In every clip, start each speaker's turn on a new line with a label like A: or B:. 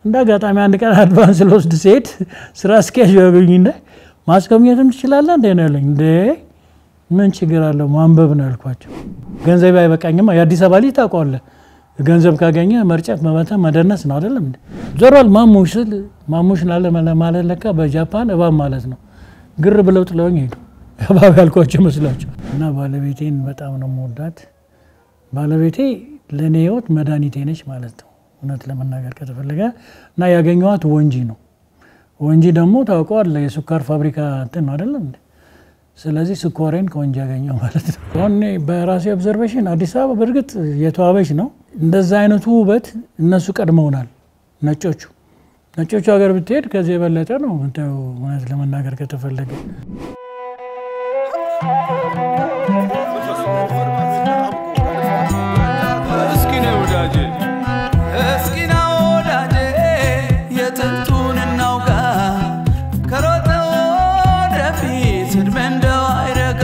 A: እንደ አጋጣሚ አንድ ቀን አድቫንስ ልወስድ ሲሄድ ስራ አስኪያጅ ያገኙና ማስጎብኘትም ትችላለህ እንደ ነው ያለኝ። እንደ ምን ችግር አለው ማንበብ ነው ያልኳቸው። ገንዘብ አይበቃኝማ። የአዲስ አበባ ልጅ ታውቀዋለህ፣ ገንዘብ ካገኘ መርጨት፣ መመተን፣ መደነስ ነው አይደለም እንዴ? ዞሯል ማሙሽ ስል ማሙሽ ላለ ማለት ለካ በጃፓን እባብ ማለት ነው። ግር ብለው ጥለውኝ ሄዱ። እባብ ያልኳቸው መስሏቸው እና ባለቤቴን በጣም ነው መወዳት። ባለቤቴ ለእኔ ህይወት መድኃኒቴ ነች ማለት ነው እውነት ለመናገር ከተፈለገ እና ያገኘኋት ወንጂ ነው። ወንጂ ደግሞ ታውቀዋለህ የስኳር ፋብሪካ እንትን ነው አይደለም እንዴ? ስለዚህ ስኳሬን ከወንጂ ያገኘው ማለት ነው። አሁን እኔ በራሴ ኦብዘርቬሽን አዲስ አበባ በእርግጥ የተዋበች ነው። እንደዛ አይነቱ ውበት እነሱ ቀድመውናል ነጮቹ። ነጮቹ ሀገር ብትሄድ ከዚህ የበለጠ ነው የምታየው እውነት ለመናገር ከተፈለገ
B: እስኪ ነው ወዳጄ እስኪ ና ወዳጄ የጥንቱን እናውጋ ከሮጠ ወደፊት ዕድሜ እንደው አይረጋ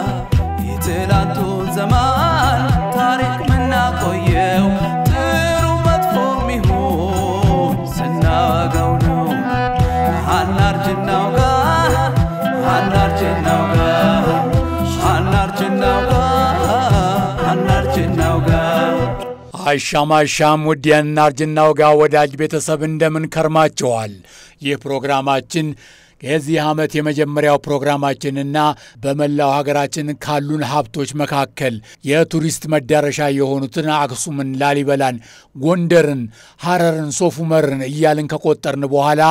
B: የትላንቱን ዘመን ታሪክ ምናቆየው ጥሩ መጥፎ ሚሆን ስናወጋው ነው አናርጅ እናውጋ አናርጅ እናውጋ አናርጅ እናውጋ አናርጅ እናውጋ
C: አሻም አሻም ውድ የእናርጅና ወጋ ወዳጅ ቤተሰብ እንደምን ከርማችኋል? ይህ ፕሮግራማችን የዚህ ዓመት የመጀመሪያው ፕሮግራማችንና በመላው ሀገራችን ካሉን ሀብቶች መካከል የቱሪስት መዳረሻ የሆኑትን አክሱምን፣ ላሊበላን፣ ጎንደርን፣ ሐረርን፣ ሶፍ ዑመርን እያልን ከቆጠርን በኋላ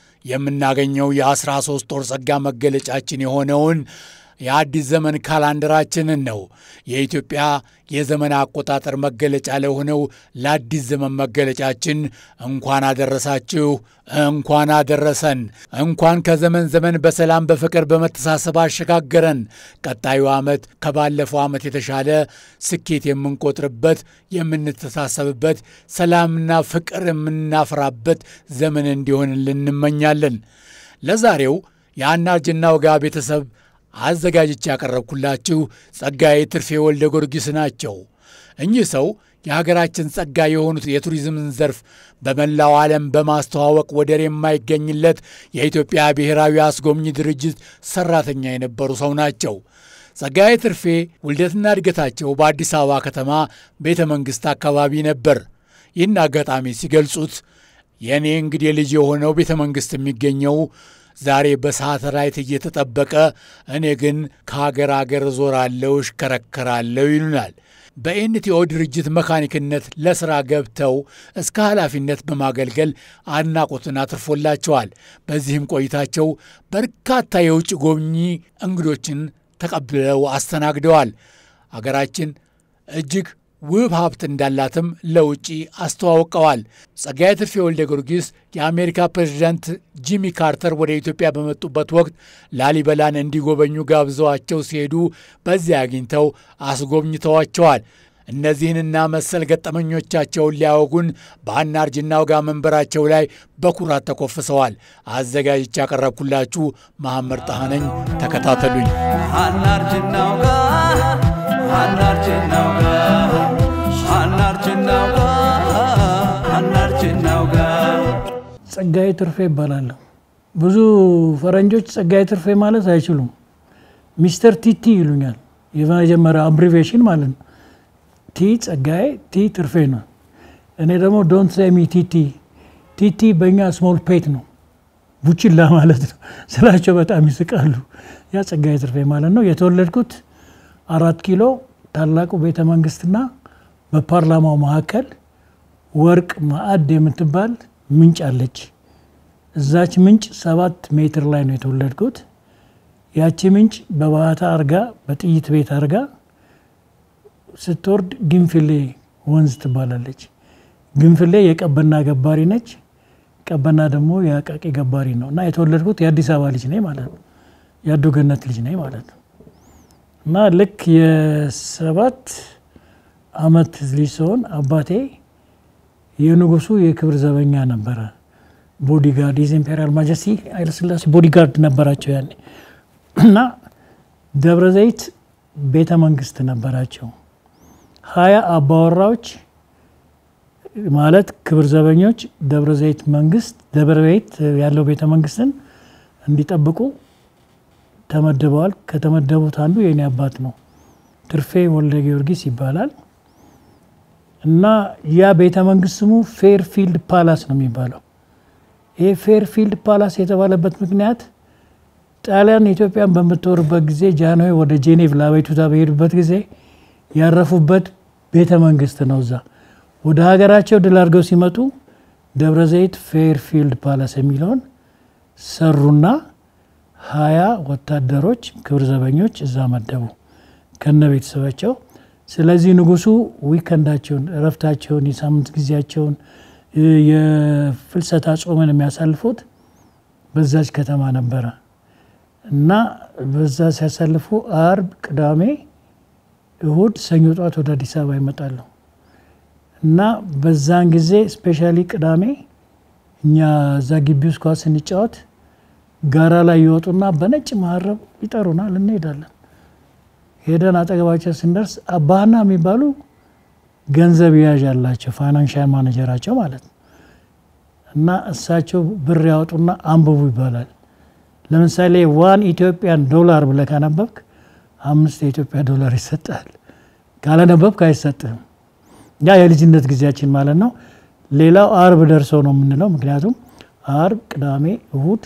C: የምናገኘው የአስራ ሦስት ወር ጸጋ መገለጫችን የሆነውን የአዲስ ዘመን ካላንደራችንን ነው። የኢትዮጵያ የዘመን አቆጣጠር መገለጫ ለሆነው ለአዲስ ዘመን መገለጫችን እንኳን አደረሳችሁ፣ እንኳን አደረሰን። እንኳን ከዘመን ዘመን በሰላም በፍቅር በመተሳሰብ አሸጋገረን። ቀጣዩ ዓመት ከባለፈው ዓመት የተሻለ ስኬት የምንቆጥርበት፣ የምንተሳሰብበት፣ ሰላምና ፍቅር የምናፈራበት ዘመን እንዲሆንልን እንመኛለን። ለዛሬው የአናርጅና ወጋ ቤተሰብ አዘጋጅቼ ያቀረብኩላችሁ ጸጋዬ ትርፌ ወልደ ጊዮርጊስ ናቸው። እኚህ ሰው የሀገራችን ጸጋ የሆኑት የቱሪዝምን ዘርፍ በመላው ዓለም በማስተዋወቅ ወደር የማይገኝለት የኢትዮጵያ ብሔራዊ አስጎብኚ ድርጅት ሠራተኛ የነበሩ ሰው ናቸው። ጸጋዬ ትርፌ ውልደትና እድገታቸው በአዲስ አበባ ከተማ ቤተ መንግሥት አካባቢ ነበር። ይህን አጋጣሚ ሲገልጹት የእኔ እንግዲህ ልጅ የሆነው ቤተ መንግሥት የሚገኘው ዛሬ በሳተላይት እየተጠበቀ እኔ ግን ከሀገር አገር ዞራለሁ፣ እሽከረከራለሁ ይሉናል። በኤንቲኦ ድርጅት መካኒክነት ለሥራ ገብተው እስከ ኃላፊነት በማገልገል አድናቆትን አትርፎላቸዋል። በዚህም ቆይታቸው በርካታ የውጭ ጎብኚ እንግዶችን ተቀብለው አስተናግደዋል። አገራችን እጅግ ውብ ሀብት እንዳላትም ለውጭ አስተዋውቀዋል። ጸጋዬ ትርፌ ወልደ ጊዮርጊስ የአሜሪካ ፕሬዚዳንት ጂሚ ካርተር ወደ ኢትዮጵያ በመጡበት ወቅት ላሊበላን እንዲጎበኙ ጋብዘዋቸው ሲሄዱ በዚያ አግኝተው አስጎብኝተዋቸዋል። እነዚህንና መሰል ገጠመኞቻቸውን ሊያወጉን በአናርጅና ወጋ መንበራቸው ላይ በኩራት ተኮፍሰዋል። አዘጋጅቼ ያቀረብኩላችሁ መሐመድ ጣሃነኝ ተከታተሉኝ።
B: አናርጅ እናውጋ አናርጅ እናውጋ አናርጅ እናውጋ አናርጅ እናውጋ
A: ጸጋዬ ትርፌ ይባላለሁ። ብዙ ፈረንጆች ጸጋዬ ትርፌ ማለት አይችሉም። ሚስተር ቲቲ ይሉኛል። የመጀመሪያ አብሪቬሽን ማለት ነው። ቲ ጸጋዬ፣ ቲ ትርፌ ነው። እኔ ደግሞ ዶንት ሴሚ ቲቲ። ቲቲ በእኛ ስሞል ፔት ነው፣ ቡችላ ማለት ነው ስላቸው በጣም ይስቃሉ። ያ ጸጋዬ ትርፌ ማለት ነው። የተወለድኩት አራት ኪሎ ታላቁ ቤተ መንግስትና በፓርላማው መካከል ወርቅ ማዕድ የምትባል ምንጭ አለች። እዛች ምንጭ ሰባት ሜትር ላይ ነው የተወለድኩት። ያቺ ምንጭ በባህታ አርጋ በጥይት ቤት አርጋ ስትወርድ ግንፍሌ ወንዝ ትባላለች። ግንፍሌ የቀበና ገባሪ ነች። ቀበና ደግሞ የአቃቂ ገባሪ ነው እና የተወለድኩት የአዲስ አበባ ልጅ ነኝ ማለት ነው። የአዶ ገነት ልጅ ነኝ ማለት ነው። እና ልክ የሰባት አመት ልጅ ሲሆን አባቴ የንጉሱ የክብር ዘበኛ ነበረ። ቦዲጋርድ የዝ ኢምፔሪያል ማጀስቲ ኃይለሥላሴ ቦዲጋርድ ነበራቸው ያኔ እና ደብረ ዘይት ቤተ መንግስት ነበራቸው። ሀያ አባወራዎች ማለት ክብር ዘበኞች ደብረ ዘይት መንግስት ደብረ ዘይት ያለው ቤተ መንግስትን እንዲጠብቁ ተመድበዋል። ከተመደቡት አንዱ የኔ አባት ነው። ትርፌ ወልደ ጊዮርጊስ ይባላል እና ያ ቤተ መንግስት ስሙ ፌርፊልድ ፓላስ ነው የሚባለው። ይህ ፌርፊልድ ፓላስ የተባለበት ምክንያት ጣሊያን ኢትዮጵያን በምትወርበት ጊዜ ጃንሆይ ወደ ጄኔቭ ለአቤቱታ በሄዱበት ጊዜ ያረፉበት ቤተ መንግስት ነው። እዛ ወደ ሀገራቸው ድል አድርገው ሲመጡ ደብረ ዘይት ፌርፊልድ ፓላስ የሚለውን ሰሩና ሀያ ወታደሮች ክብር ዘበኞች እዛ መደቡ ከነ ቤተሰባቸው። ስለዚህ ንጉሱ ዊከንዳቸውን፣ እረፍታቸውን፣ የሳምንት ጊዜያቸውን፣ የፍልሰታ ጾምን የሚያሳልፉት በዛች ከተማ ነበረ እና በዛ ሲያሳልፉ አርብ፣ ቅዳሜ፣ እሁድ፣ ሰኞ ጠዋት ወደ አዲስ አበባ ይመጣሉ እና በዛን ጊዜ ስፔሻሊ ቅዳሜ እኛ እዛ ግቢ ውስጥ ኳስ ስንጫወት ጋራ ላይ ይወጡና በነጭ መሀረብ ይጠሩናል፣ እንሄዳለን። ሄደን አጠገባቸው ስንደርስ አባህና የሚባሉ ገንዘብ ያዥ ያላቸው ፋይናንሻል ማኔጀራቸው ማለት ነው እና እሳቸው ብር ያወጡና አንብቡ ይባላል። ለምሳሌ ዋን ኢትዮጵያን ዶላር ብለህ ካነበብክ አምስት የኢትዮጵያ ዶላር ይሰጣል። ካለነበብክ አይሰጥህም። ያ የልጅነት ጊዜያችን ማለት ነው። ሌላው አርብ ደርሰው ነው የምንለው። ምክንያቱም አርብ፣ ቅዳሜ፣ እሁድ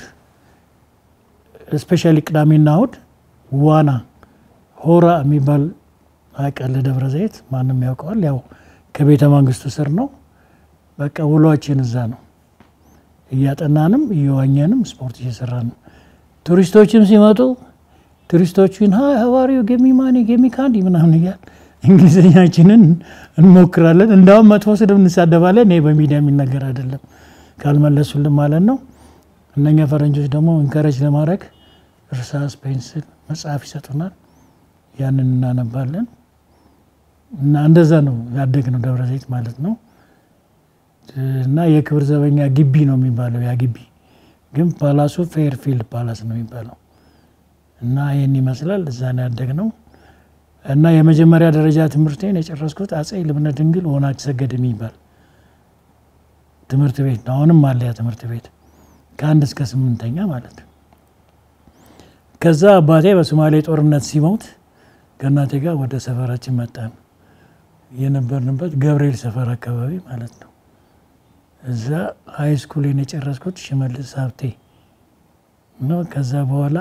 A: ስፔሻሊ ቅዳሜና እሁድ ዋና ሆራ የሚባል ሐይቅ አለ ደብረ ዘይት፣ ማንም ያውቀዋል። ያው ከቤተ መንግስቱ ስር ነው። በቃ ውሏችን እዛ ነው። እያጠናንም እየዋኘንም ስፖርት እየሰራን ነው። ቱሪስቶችም ሲመጡ ቱሪስቶቹን ሀይ ሀዋሪው ጌሚ ማኒ ጌሚ ካንዲ ምናምን እያል እንግሊዝኛችንን እንሞክራለን። እንዳውም መጥፎ ስድብ እንሳደባለን። ይሄ በሚዲያ የሚነገር አይደለም ካልመለሱልን ማለት ነው። እነኛ ፈረንጆች ደግሞ ኢንከረጅ ለማድረግ እርሳስ፣ ፔንስል፣ መጽሐፍ ይሰጡናል። ያንን እናነባለን እና እንደዛ ነው ያደግነው ደብረ ዘይት ማለት ነው። እና የክብር ዘበኛ ግቢ ነው የሚባለው ያ ግቢ ግን ፓላሱ ፌርፊልድ ፓላስ ነው የሚባለው። እና ይህን ይመስላል። እዛ ነው ያደግነው። እና የመጀመሪያ ደረጃ ትምህርቴን የጨረስኩት አጼ ልብነ ድንግል ወናች ሰገድ የሚባል ትምህርት ቤት ነው። አሁንም አለ ያ ትምህርት ቤት ከአንድ እስከ ስምንተኛ ማለት ነው። ከዛ አባቴ በሶማሌ ጦርነት ሲሞት ከእናቴ ጋር ወደ ሰፈራችን መጣን። የነበርንበት ገብርኤል ሰፈር አካባቢ ማለት ነው። እዛ ሀይ ስኩሌን የጨረስኩት ሽመልስ ሀብቴ ነው። ከዛ በኋላ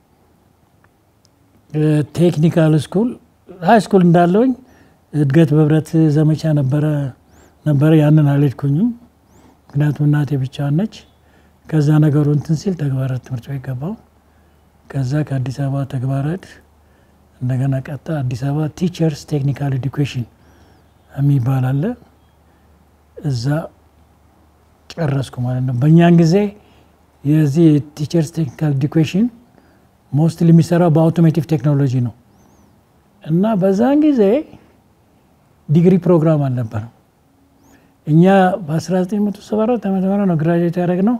A: ቴክኒካል ስኩል ሀይ ስኩል እንዳለውኝ እድገት በህብረት ዘመቻ ነበረ ነበረ ያንን አልሄድኩኝም፣ ምክንያቱም እናቴ ብቻዋን ነች። ከዛ ነገሩ እንትን ሲል ተግባራት ትምህርት ቤት ገባው። ከዛ ከአዲስ አበባ ተግባራት እንደገና ቀጣ አዲስ አበባ ቲቸርስ ቴክኒካል ኤዱኬሽን የሚባል አለ። እዛ ጨረስኩ ማለት ነው። በእኛን ጊዜ የዚህ ቲቸርስ ቴክኒካል ኤዱኬሽን ሞስትሊ የሚሰራው በአውቶሜቲቭ ቴክኖሎጂ ነው እና በዛን ጊዜ ዲግሪ ፕሮግራም አልነበረም። እኛ በ1974 ዓመተ ምህረት ነው ግራጁዌት ያደረግነው።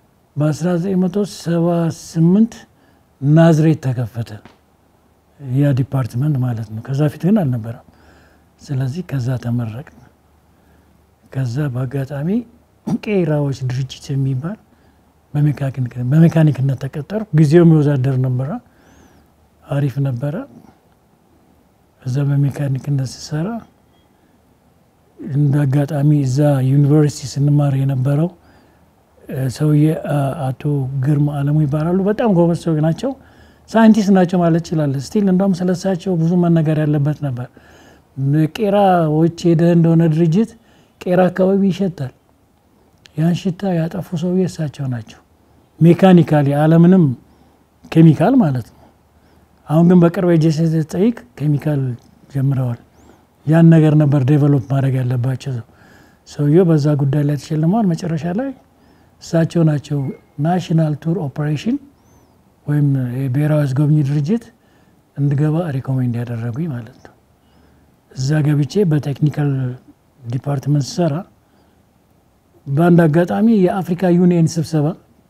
A: በ1978 ናዝሬት ተከፈተ ያ ዲፓርትመንት ማለት ነው። ከዛ ፊት ግን አልነበረም። ስለዚህ ከዛ ተመረቅን። ከዛ በአጋጣሚ ቄራዎች ድርጅት የሚባል በሜካኒክነት ተቀጠሩ። ጊዜውም የወዛደር ነበረ፣ አሪፍ ነበረ። እዛ በሜካኒክነት ስሰራ እንደ አጋጣሚ እዛ ዩኒቨርሲቲ ስንማር የነበረው ሰውዬ አቶ ግርማ አለሙ ይባላሉ። በጣም ጎበዝ ሰው ናቸው። ሳይንቲስት ናቸው ማለት ይችላል። ስቲል እንደውም ስለሳቸው ብዙ መነገር ያለበት ነበር። ቄራዎች ሄደህ እንደሆነ ድርጅት ቄራ አካባቢ ይሸታል። ያን ሽታ ያጠፉ ሰውዬ እሳቸው ናቸው። ሜካኒካሊ አለምንም ኬሚካል ማለት ነው። አሁን ግን በቅርብ ጄ ጠይቅ ኬሚካል ጀምረዋል። ያን ነገር ነበር ዴቨሎፕ ማድረግ ያለባቸው። ሰውየው በዛ ጉዳይ ላይ ተሸልመዋል። መጨረሻ ላይ እሳቸው ናቸው ናሽናል ቱር ኦፕሬሽን ወይም የብሔራዊ አስጎብኚ ድርጅት እንድገባ ሪኮሜንድ ያደረጉኝ ማለት ነው። እዛ ገብቼ በቴክኒካል ዲፓርትመንት ስሰራ በአንድ አጋጣሚ የአፍሪካ ዩኒየን ስብሰባ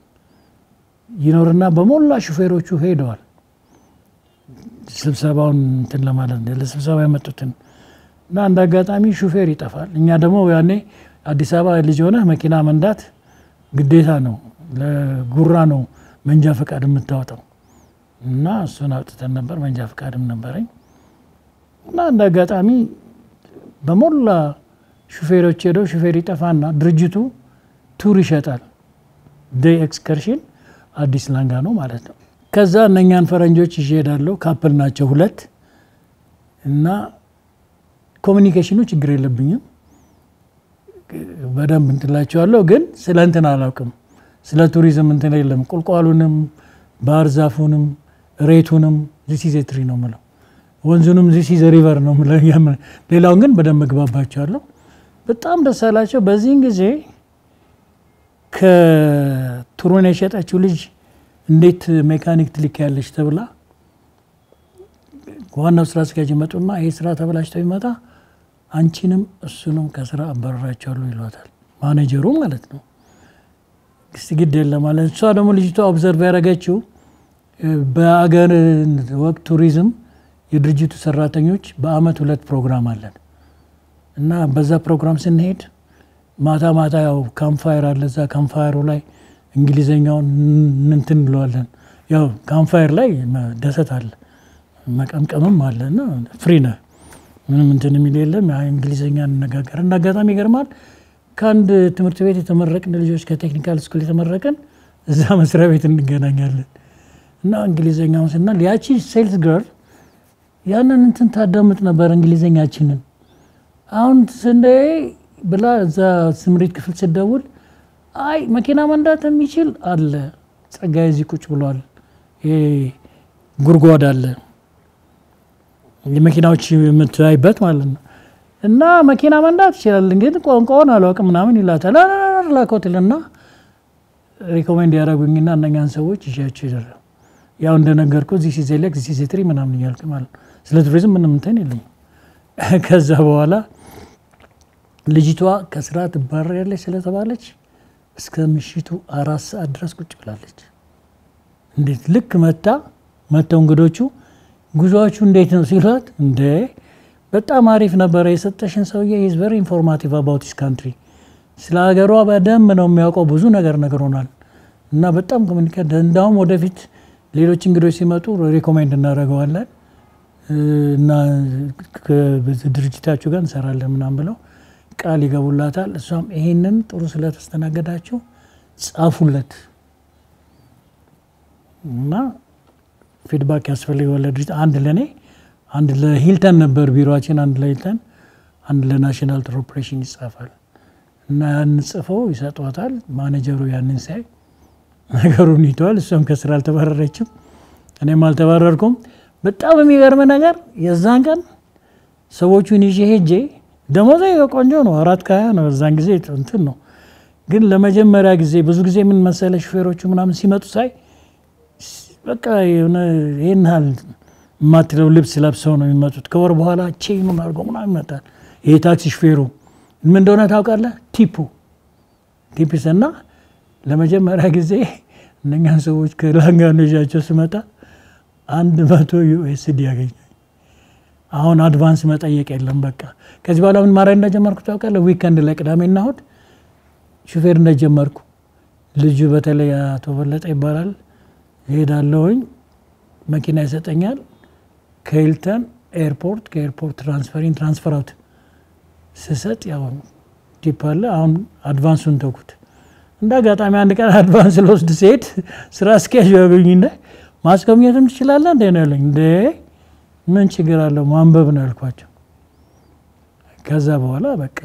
A: ይኖርና በሞላ ሹፌሮቹ ሄደዋል። ስብሰባውን እንትን ለማለት ለስብሰባ የመጡትን እና አንድ አጋጣሚ ሹፌር ይጠፋል። እኛ ደግሞ ያኔ አዲስ አበባ ልጅ ሆነ መኪና መንዳት ግዴታ ነው። ለጉራ ነው መንጃ ፈቃድ የምታወጣው እና እሱን አውጥተን ነበር። መንጃ ፈቃድም ነበረኝ እና እንደ አጋጣሚ በሞላ ሹፌሮች ሄደው ሹፌር ይጠፋና ድርጅቱ ቱር ይሸጣል። ዴይ ኤክስከርሽን አዲስ ላንጋ ነው ማለት ነው። ከዛ እነኛን ፈረንጆች ይዤ እሄዳለሁ። ካፕል ናቸው ሁለት እና ኮሚኒኬሽኑ ችግር የለብኝም በደንብ እንትላቸዋለሁ። ግን ስለ እንትን አላውቅም። ስለ ቱሪዝም እንትን የለም። ቁልቋሉንም ባህር ዛፉንም ሬቱንም ዚሲዘ ትሪ ነው ምለው፣ ወንዙንም ዚሲዘ ሪቨር ነው ምለው። ሌላውን ግን በደንብ እግባባቸዋለሁ። በጣም ደስ አላቸው። በዚህን ጊዜ ከቱሩን የሸጠችው ልጅ እንዴት ሜካኒክ ትልክ ያለች ተብላ ዋናው ስራ አስኪያጅ ይመጡና ይህ ስራ ተበላሽቶ ይመጣ አንቺንም እሱንም ከስራ አባረራቸዋለሁ ይሏታል። ማኔጀሩ ማለት ነው። እስቲ ግድ የለም ማለት እሷ ደግሞ ልጅቷ ኦብዘርቭ ያደረገችው በአገር ወቅት ቱሪዝም የድርጅቱ ሰራተኞች በአመት ሁለት ፕሮግራም አለን እና በዛ ፕሮግራም ስንሄድ ማታ ማታ ያው ካምፋየር አለ። እዛ ካምፋየሩ ላይ እንግሊዘኛውን እንትን እንለዋለን። ያው ካምፋየር ላይ ደሰት አለ፣ መቀምቀምም አለ እና ፍሪ ነህ ምንም እንትን የሚል የለም። እንግሊዝኛ እንነጋገር። እንደ አጋጣሚ ይገርማል። ከአንድ ትምህርት ቤት የተመረቅን ልጆች ከቴክኒካል ስኩል የተመረቅን እዛ መስሪያ ቤት እንገናኛለን እና እንግሊዝኛውን ስናል ያቺ ሴልስ ገርል ያንን እንትን ታዳምጥ ነበር እንግሊዝኛችንን። አሁን ስንዴ ብላ እዛ ስምሪት ክፍል ስደውል አይ መኪና መንዳት የሚችል አለ ጸጋዬ እዚህ ቁጭ ብሏል፣ ጉድጓድ አለ የመኪናዎች የምታይበት ማለት ነው። እና መኪና መንዳት ይችላል፣ ግን ቋንቋውን አላውቅም ምናምን ይላታል። ላኮትልና ሪኮሜንድ ያደረጉኝና እነኛን ሰዎች ይዣቸው ይደረ ያው እንደነገርኩ ዚህ ሲዘለቅ ዚህ ሲትሪ ምናምን እያልክ ማለት ነው። ስለ ቱሪዝም ምንም እንትን የለኝም። ከዛ በኋላ ልጅቷ ከስራ ትባረሪያለች ስለተባለች እስከ ምሽቱ አራት ሰዓት ድረስ ቁጭ ብላለች። እንዴት ልክ መታ መተው እንግዶቹ ጉዞዎቹ እንዴት ነው ሲሏት፣ እንደ በጣም አሪፍ ነበረ የሰጠሽን ሰውዬ ኢዝ ቨሪ ኢንፎርማቲቭ አባውት ስ ካንትሪ ስለ ሀገሯ በደንብ ነው የሚያውቀው፣ ብዙ ነገር ነግሮናል እና በጣም ኮሚኒኬት እንዳውም ወደፊት ሌሎች እንግዶች ሲመጡ ሪኮሜንድ እናደርገዋለን እና ድርጅታችሁ ጋር እንሰራለን ምናምን ብለው ቃል ይገቡላታል። እሷም ይሄንን ጥሩ ስለተስተናገዳችሁ ጻፉለት እና ፊድባክ ያስፈልገዋል ለድርጅት አንድ ለእኔ አንድ ለሂልተን ነበር ቢሮችን፣ አንድ ለሂልተን አንድ ለናሽናል ቱር ኦፕሬሽን ይጻፋል እና ያን ጽፈው ይሰጧታል። ማኔጀሩ ያንን ሳይ ነገሩን ይተዋል። እሷም ከስራ አልተባረረችም፣ እኔም አልተባረርኩም። በጣም የሚገርም ነገር የዛን ቀን ሰዎቹን ይዤ ሄጄ ደሞዜ ቆንጆ ነው፣ አራት ከሀያ ነው። በዛን ጊዜ እንትን ነው። ግን ለመጀመሪያ ጊዜ ብዙ ጊዜ ምን መሰለ ሹፌሮቹ ምናምን ሲመጡ ሳይ በቃ የሆነ ይህን ያህል የማትለው ልብስ ለብሰው ነው የሚመጡት። ከወር በኋላ ቼኑን አድርጎ ምናምን ይመጣል። ይሄ ታክሲ ሹፌሩ ምን እንደሆነ ታውቃለህ? ቲፑ ቲፕስ እና ለመጀመሪያ ጊዜ እነኛን ሰዎች ከላንጋኖ ይዣቸው ስመጣ አንድ መቶ ዩኤስዲ ያገኘ አሁን አድቫንስ መጠየቅ የለም። በቃ ከዚህ በኋላ ምን ማድረግ እንደጀመርኩ ታውቃለህ? ዊከንድ ላይ ቅዳሜና እሑድ ሹፌር እንደጀመርኩ ልጁ በተለይ አቶ በለጠ ይባላል ይሄዳለሁኝ መኪና ይሰጠኛል። ከሂልተን ኤርፖርት ከኤርፖርት ትራንስፈሪን ትራንስፈር አውት ስሰጥ ያው ቲፕ አለ። አሁን አድቫንሱን ተውኩት። እንደ አጋጣሚ አንድ ቀን አድቫንስ ልወስድ ሲሄድ ስራ አስኪያጅ ያገኙና ማስጎብኘትም ትችላለህ እንደ ነው ያለኝ። እንደ ምን ችግር አለው ማንበብ ነው ያልኳቸው። ከዛ በኋላ በቃ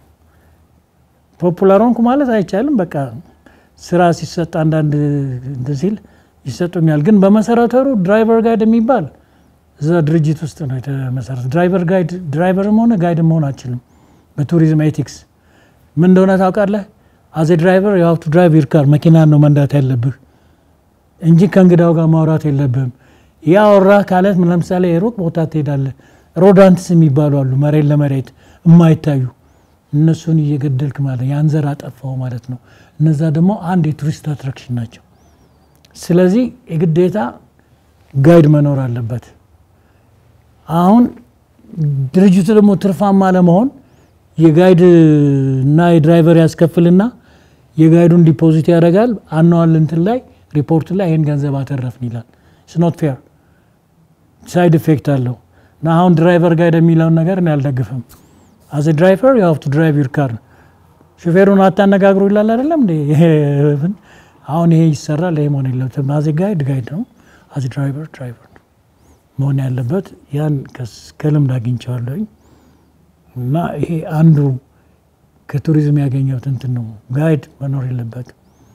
A: ፖፑላር ሆንኩ ማለት አይቻልም። በቃ ስራ ሲሰጥ አንዳንድ እንትን ሲል ይሰጡኛል። ግን በመሰረተሩ ድራይቨር ጋይድ የሚባል እዛ ድርጅት ውስጥ ነው የተመሰረተ። ድራይቨር ጋይድ ድራይቨርም ሆነ ጋይድ መሆን አችልም። በቱሪዝም ኤቲክስ ምን እንደሆነ ታውቃለህ? አዜ ድራይቨር የሀው ቱ ድራይቭ ዩር ካር መኪናን ነው መንዳት ያለብህ እንጂ ከእንግዳው ጋር ማውራት የለብህም። ያወራ ካለት ለምሳሌ ሩቅ ቦታ ትሄዳለህ። ሮዳንትስ የሚባሉ አሉ፣ መሬት ለመሬት የማይታዩ እነሱን እየገደልክ ማለት ያን ዘር አጠፋው ማለት ነው። እነዛ ደግሞ አንድ የቱሪስት አትራክሽን ናቸው። ስለዚህ የግዴታ ጋይድ መኖር አለበት። አሁን ድርጅቱ ደግሞ ትርፋማ ለመሆን የጋይድ እና የድራይቨር ያስከፍልና የጋይዱን ዲፖዚት ያደርጋል። አኗዋል እንትን ላይ ሪፖርት ላይ ይህን ገንዘብ አተረፍን ይላል። ስኖት ፌር ሳይድ ኢፌክት አለው እና አሁን ድራይቨር ጋይድ የሚለውን ነገር እኔ አልደግፍም። አዘ ድራይቨር ዩ ሃቭ ቱ ድራይቭ ዩር ካር ሹፌሩን አታነጋግሩ ይላል አይደለም እንዴ? አሁን ይሄ ይሰራል። ይሄ መሆን የለበትም። አዘ ጋይድ ጋይድ ነው፣ አዘ ድራይቨር ድራይቨር ነው መሆን ያለበት። ያን ከልምድ አግኝቼዋለሁኝ እና ይሄ አንዱ ከቱሪዝም ያገኘሁት እንትን ነው። ጋይድ መኖር የለበትም።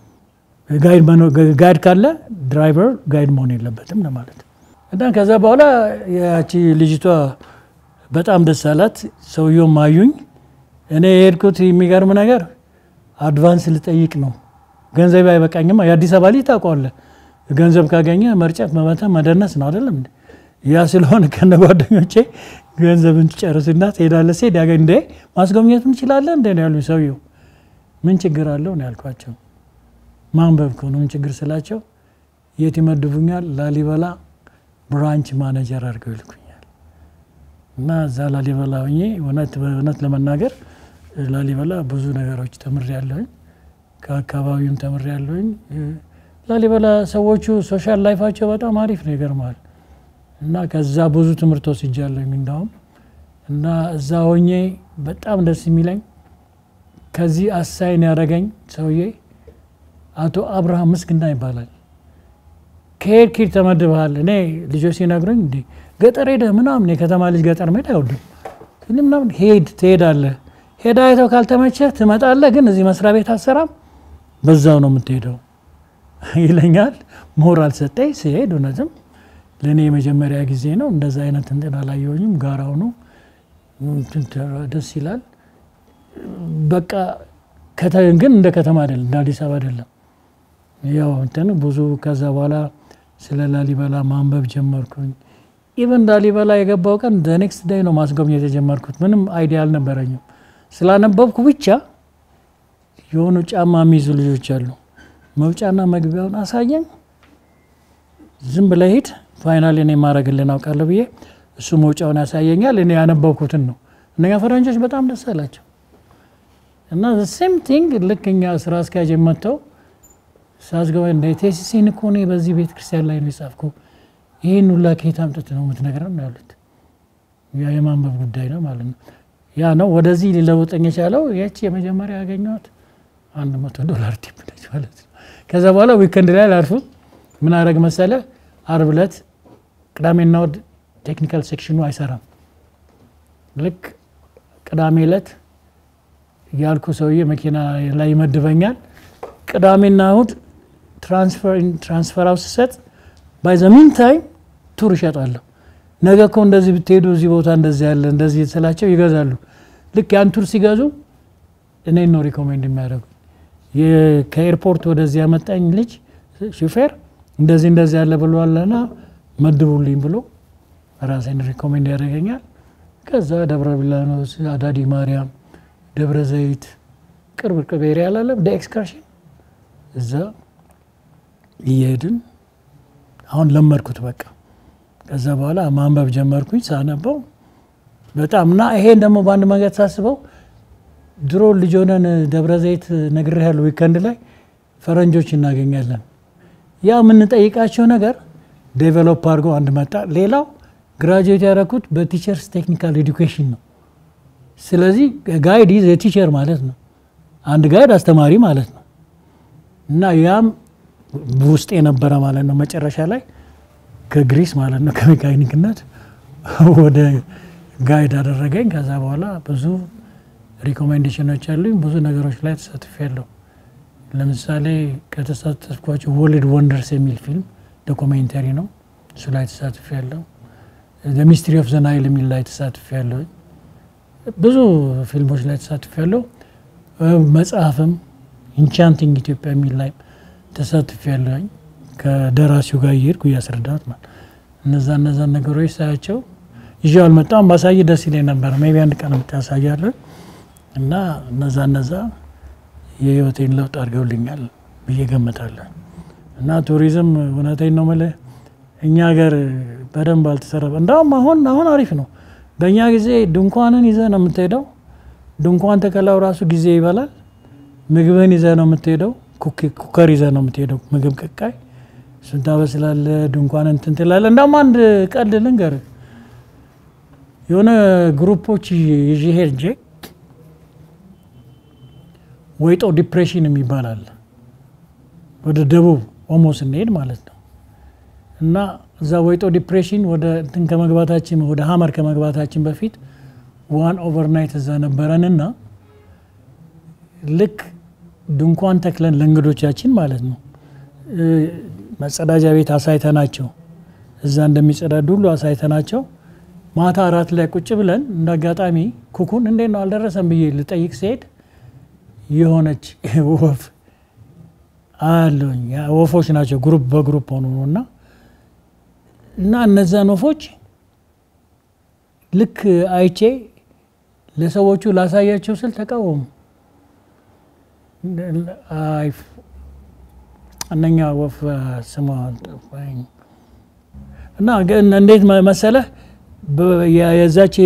A: ጋይድ ካለ ድራይቨር ጋይድ መሆን የለበትም ለማለት እና ከዛ በኋላ ያቺ ልጅቷ በጣም ደስ አላት። ሰውየውም አዩኝ። እኔ የሄድኩት የሚገርም ነገር አድቫንስ ልጠይቅ ነው። ገንዘብ አይበቃኝም። የአዲስ አበባ ልጅ ታውቀዋለህ። ገንዘብ ካገኘ መርጨት፣ መመታ፣ መደነስ ነው አይደለም እንዴ? ያ ስለሆነ ከነ ጓደኞቼ ገንዘብን ትጨርስና ትሄዳለህ። ሴድ ያገኝ እንደ ማስጎብኘት እንችላለን እንደ ያሉ ሰውየው ምን ችግር አለው ነው ያልኳቸው። ማንበብ ከሆነ ምን ችግር ስላቸው የት ይመድቡኛል? ላሊበላ ብራንች ማኔጀር አድርገው ይልኩኛል። እና እዛ ላሊበላ ሆኜ እውነት ለመናገር ላሊበላ ብዙ ነገሮች ተምሬያለሁኝ። ከአካባቢውም ተምሬያለሁኝ። ላሊበላ ሰዎቹ ሶሻል ላይፋቸው በጣም አሪፍ ነው፣ ይገርማል። እና ከዛ ብዙ ትምህርት ወስጃለሁኝ እንዳውም እና እዛ ሆኜ በጣም ደስ የሚለኝ ከዚህ አሳይን ያደረገኝ ሰውዬ አቶ አብርሃም ምስግና ይባላል። ከሄድ ኪድ ተመድበሃል። እኔ ልጆች ሲነግሩኝ እንዲ ገጠር ሄደህ ምናምን የከተማ ልጅ ገጠር መሄድ አይወድም። ግን ምናምን ሄድ ትሄዳለህ፣ ሄዳ አይተው ካልተመቸህ ትመጣለህ። ግን እዚህ መስሪያ ቤት አሰራም በዛው ነው የምትሄደው ይለኛል። ሞራል ሰጠኝ። ሲሄድ እውነትም ለእኔ የመጀመሪያ ጊዜ ነው። እንደዛ አይነት እንትን አላየሁኝም። ጋራው ነው ደስ ይላል። በቃ ግን እንደ ከተማ አይደለም፣ እንደ አዲስ አበባ አይደለም። ያው እንትን ብዙ ከዛ በኋላ ስለ ላሊበላ ማንበብ ጀመርኩኝ። ኢቨን ላሊበላ የገባው ቀን ኔክስት ዳይ ነው ማስጎብኘት የጀመርኩት። ምንም አይዲያ አልነበረኝም። ስላነበብኩ ብቻ የሆኑ ጫማ የሚይዙ ልጆች አሉ። መውጫና መግቢያውን አሳየኝ። ዝም ብለህ ሂድ፣ ፋይናል እኔ ማድረግልን አውቃለሁ ብዬ እሱ መውጫውን ያሳየኛል። እኔ ያነበብኩትን ነው። እነኛ ፈረንጆች በጣም ደስ አላቸው እና ሴም ቲንግ ልክ እኛ ስራ አስኪያጅ መጥተው ሳስገባ እንደ ቴሲሴን እኮ እኔ በዚህ ቤተ ክርስቲያን ላይ ነው የጻፍኩ። ይህን ሁላ ከየት አምጥተህ ነው የምትነግረን ነው ያሉት። ያ የማንበብ ጉዳይ ነው ማለት ነው። ያ ነው ወደዚህ ሊለውጠኝ የቻለው። ያቺ የመጀመሪያ ያገኘኋት አንድ መቶ ዶላር ቲፕ ነች ማለት ነው። ከዛ በኋላ ዊከንድ ላይ ላርፉ ምን አረግ መሰለ፣ አርብ ዕለት ቅዳሜና እሑድ ቴክኒካል ሴክሽኑ አይሰራም። ልክ ቅዳሜ ዕለት ያልኩ ሰውዬ መኪና ላይ ይመድበኛል። ቅዳሜና እሑድ ትራንስፈር አውስ ስሰጥ ባይ ዘ ሚን ታይም ቱር ይሸጣለሁ። ነገ እኮ እንደዚህ ብትሄዱ እዚህ ቦታ እንደዚህ ያለ እንደዚህ ስላቸው ይገዛሉ። ልክ ያን ቱር ሲገዙ እኔን ነው ሪኮሜንድ የሚያደርጉ። ከኤርፖርት ወደዚህ ያመጣኝ ልጅ ሹፌር እንደዚህ እንደዚህ ያለ ብሏልና መድቡልኝ ብሎ ራሴን ሪኮሜንድ ያደርገኛል። ከዛ ደብረ ቢላኖስ፣ አዳዲ ማርያም፣ ደብረ ዘይት ቅርብ ቅርብ ኤሪያ ላለ ወደ ኤክስከርሽን እዛ እየሄድን አሁን ለመድኩት በቃ። ከዛ በኋላ ማንበብ ጀመርኩኝ። ሳነበው በጣም እና ይሄን ደግሞ በአንድ መንገድ ሳስበው ድሮ ልጅ ሆነን ደብረ ዘይት ነግሬሃለሁ፣ ዊከንድ ላይ ፈረንጆች እናገኛለን። ያ የምንጠይቃቸው ነገር ዴቨሎፕ አድርገው አንድ መጣ። ሌላው ግራጁዌት ያደረኩት በቲቸርስ ቴክኒካል ኤዱኬሽን ነው። ስለዚህ ጋይድ ኢዝ የቲቸር ማለት ነው። አንድ ጋይድ አስተማሪ ማለት ነው። እና ያም ውስጥ የነበረ ማለት ነው። መጨረሻ ላይ ከግሪስ ማለት ነው ከሜካኒክነት ወደ ጋይድ አደረገኝ። ከዛ በኋላ ብዙ ሪኮሜንዴሽኖች ያሉኝ ብዙ ነገሮች ላይ ተሳትፌያለሁ። ለምሳሌ ከተሳተፍኳቸው ወርልድ ወንደርስ የሚል ፊልም ዶኩሜንተሪ ነው። እሱ ላይ ተሳትፌያለሁ። ሚስትሪ ኦፍ ዘ ናይል የሚል ላይ ተሳትፌያለሁ። ብዙ ፊልሞች ላይ ተሳትፌያለሁ። መጽሐፍም ኢንቻንቲንግ ኢትዮጵያ የሚል ላይ ተሳትፌያለሁኝ ከደራሲው ጋር እየሄድኩ እያስረዳት ማለት እነዛ እነዛ ነገሮች ሳያቸው ይዤ አልመጣም። ባሳይ ደስ ይለኝ ነበር። ሜቢ አንድ ቀን ብታሳያለን እና እነዛ እነዛ የህይወቴን ለውጥ አድርገውልኛል ብዬ ገምታለሁ። እና ቱሪዝም እውነቴን ነው የምልህ እኛ ሀገር በደንብ አልተሰራ። እንዳውም አሁን አሁን አሪፍ ነው። በእኛ ጊዜ ድንኳንን ይዘህ ነው የምትሄደው። ድንኳን ተከላው ራሱ ጊዜ ይበላል። ምግብህን ይዘህ ነው የምትሄደው። ኩከር ይዘህ ነው የምትሄደው። ምግብ ቅቃይ እሱን ታበስላለህ። ድንኳን እንትን ትላለህ። እንዳውም አንድ ቀልድ ልንገርህ። የሆነ ግሩፖች ይዤ ሄጄ ወይጦ ዲፕሬሽን የሚባል አለ ወደ ደቡብ ኦሞ ስንሄድ ማለት ነው። እና እዛ ወይጦ ዲፕሬሽን ወደ እንትን ከመግባታችን ወደ ሀመር ከመግባታችን በፊት ዋን ኦቨርናይት እዛ ነበረንና ልክ ድንኳን ተክለን ለእንግዶቻችን ማለት ነው መጸዳጃ ቤት አሳይተናቸው እዛ እንደሚጸዳዱ ሁሉ አሳይተናቸው ማታ አራት ላይ ቁጭ ብለን እንደ አጋጣሚ ኩኩን እንዴት ነው አልደረሰም ብዬ ልጠይቅ ሲሄድ የሆነች ወፍ አለኝ ወፎች ናቸው ግሩፕ በግሩፕ ሆኑ ነው እና እና እነዛን ወፎች ልክ አይቼ ለሰዎቹ ላሳያቸው ስል ተቃወሙ። እነኛ ወፍ ስሟ ጠፋኝ እና እንዴት መሰለህ የዛች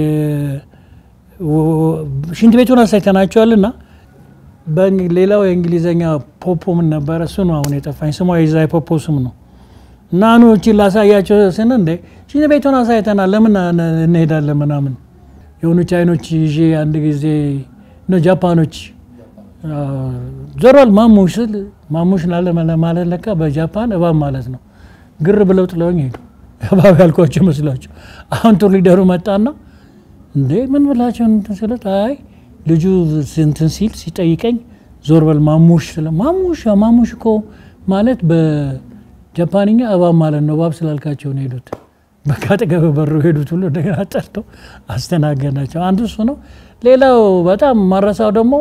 A: ሽንት ቤቱን አሳይተናቸዋልና ሌላው የእንግሊዝኛ ፖፖ ምን ነበረ? እሱ ነው አሁን የጠፋኝ ስሟ። የዛ የፖፖ ስም ነው። እና ኑ እቺን ላሳያቸው ስን እንደ ሽንት ቤቱን አሳይተናል ለምን እንሄዳለን ምናምን የሆኑ ቻይኖች ይዤ አንድ ጊዜ ጃፓኖች ዞሯል ማሙሽ ስል ማሙሽ ላለ ማለት ለካ በጃፓን እባብ ማለት ነው። ግር ብለው ጥለውኝ ሄዱ። እባብ ያልኳቸው መስሏቸው። አሁን ቱር ሊደሩ መጣና እንዴ ምን ብላቸው እንትን ስለት አይ ልጁ እንትን ሲል ሲጠይቀኝ ዞር በል ማሙሽ ስለ ማሙሽ ማሙሽ እኮ ማለት በጃፓንኛ እባብ ማለት ነው። እባብ ስላልካቸው ነው ሄዱት። በቃ አጠገብ በሩ ሄዱት ሁሉ እንደገና ጠርተው አስተናገድናቸው። አንዱ እሱ ነው። ሌላው በጣም ማረሳው ደግሞ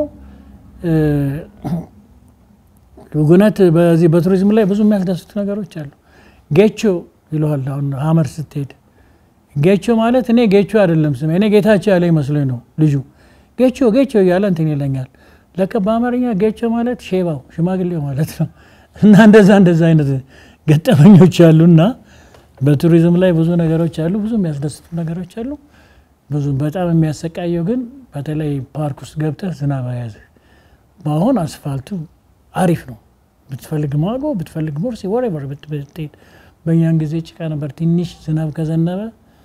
A: ጉነት በዚህ በቱሪዝም ላይ ብዙ የሚያስደስቱ ነገሮች አሉ። ጌቾ ይለዋል። አሁን ሀመር ስትሄድ ጌቾ ማለት እኔ ጌቾ አይደለም ስሜ እኔ ጌታቸው ያለ ይመስለኝ ነው ልጁ ጌቾ ጌቾ እያለ እንትን ይለኛል። ለከ በአማርኛ ጌቾ ማለት ሼባው ሽማግሌው ማለት ነው። እና እንደዛ እንደዛ አይነት ገጠመኞች አሉና በቱሪዝም ላይ ብዙ ነገሮች አሉ። ብዙ የሚያስደስቱ ነገሮች አሉ። ብዙ በጣም የሚያሰቃየው ግን በተለይ ፓርክ ውስጥ ገብተህ ዝናብ አያዝህ። በአሁን አስፋልቱ አሪፍ ነው። ብትፈልግ ማጎ ብትፈልግ ሞርሲ ወሬቨር ብትሄድ፣ በእኛን ጊዜ ጭቃ ነበር። ትንሽ ዝናብ ከዘነበ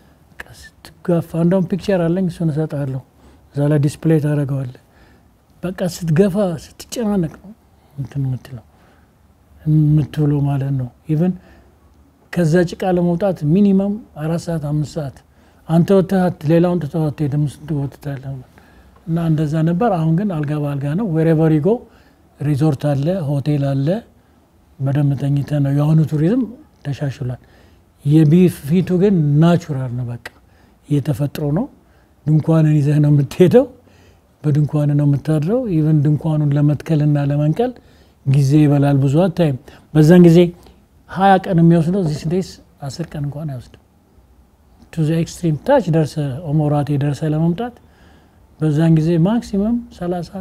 A: ስትጋፋ፣ እንደውም ፒክቸር አለኝ እሱን እሰጥሃለሁ። እዛ ላይ ዲስፕሌይ ታደርገዋለህ። በቃ ስትገፋ ስትጨናነቅ ነው እንትን የምትለው የምትውለው ማለት ነው። ኢቨን ከዛ ጭቃ ለመውጣት ሚኒመም አራት ሰዓት አምስት ሰዓት አንተ ወጥተህ ሌላውን ትተህ አትሄድም ስትወጥታለህ እና እንደዛ ነበር። አሁን ግን አልጋ በአልጋ ነው። ዌሬቨር ይጎ ሪዞርት አለ፣ ሆቴል አለ። በደንብ ተኝተህ ነው። የአሁኑ ቱሪዝም ተሻሽሏል። የፊቱ ግን ናቹራል ነው። በቃ እየተፈጥሮ ነው። ድንኳንን ይዘህ ነው የምትሄደው። በድንኳን ነው የምታድረው። ኢቨን ድንኳኑን ለመትከልና ለመንቀል ጊዜ ይበላል። ብዙ አታይም። በዛን ጊዜ ሀያ ቀን የሚወስደው ዚስ ዴይስ አስር ቀን እንኳን አይወስድም። ቱ ዘ ኤክስትሪም ታች ደርሰ ኦሞራቴ ደርሰ ለመምጣት በዛን ጊዜ ማክሲመም 30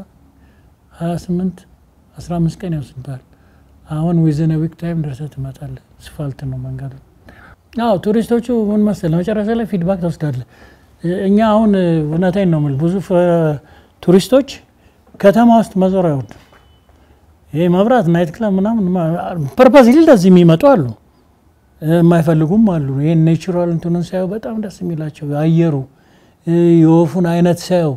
A: 28 15 ቀን ይወስድባል። አሁን ዊዝን ዊክ ታይም ደርሰ ትመጣለ። ስፋልት ነው መንገዱ። አዎ ቱሪስቶቹ ምን መሰለህ መጨረሻ ላይ ፊድባክ ትወስዳለህ። እኛ አሁን እውነቴን ነው የምልህ ብዙ ቱሪስቶች ከተማ ውስጥ መዞር አይወዱም። ይሄ መብራት ናይት ክለብ ምናምን ፐርፐዝ እንደዚህ የሚመጡ አሉ፣ የማይፈልጉም አሉ። ይህን ኔቹራል እንትኑን ሳየው በጣም ደስ የሚላቸው አየሩ፣ የወፉን አይነት ሳየው፣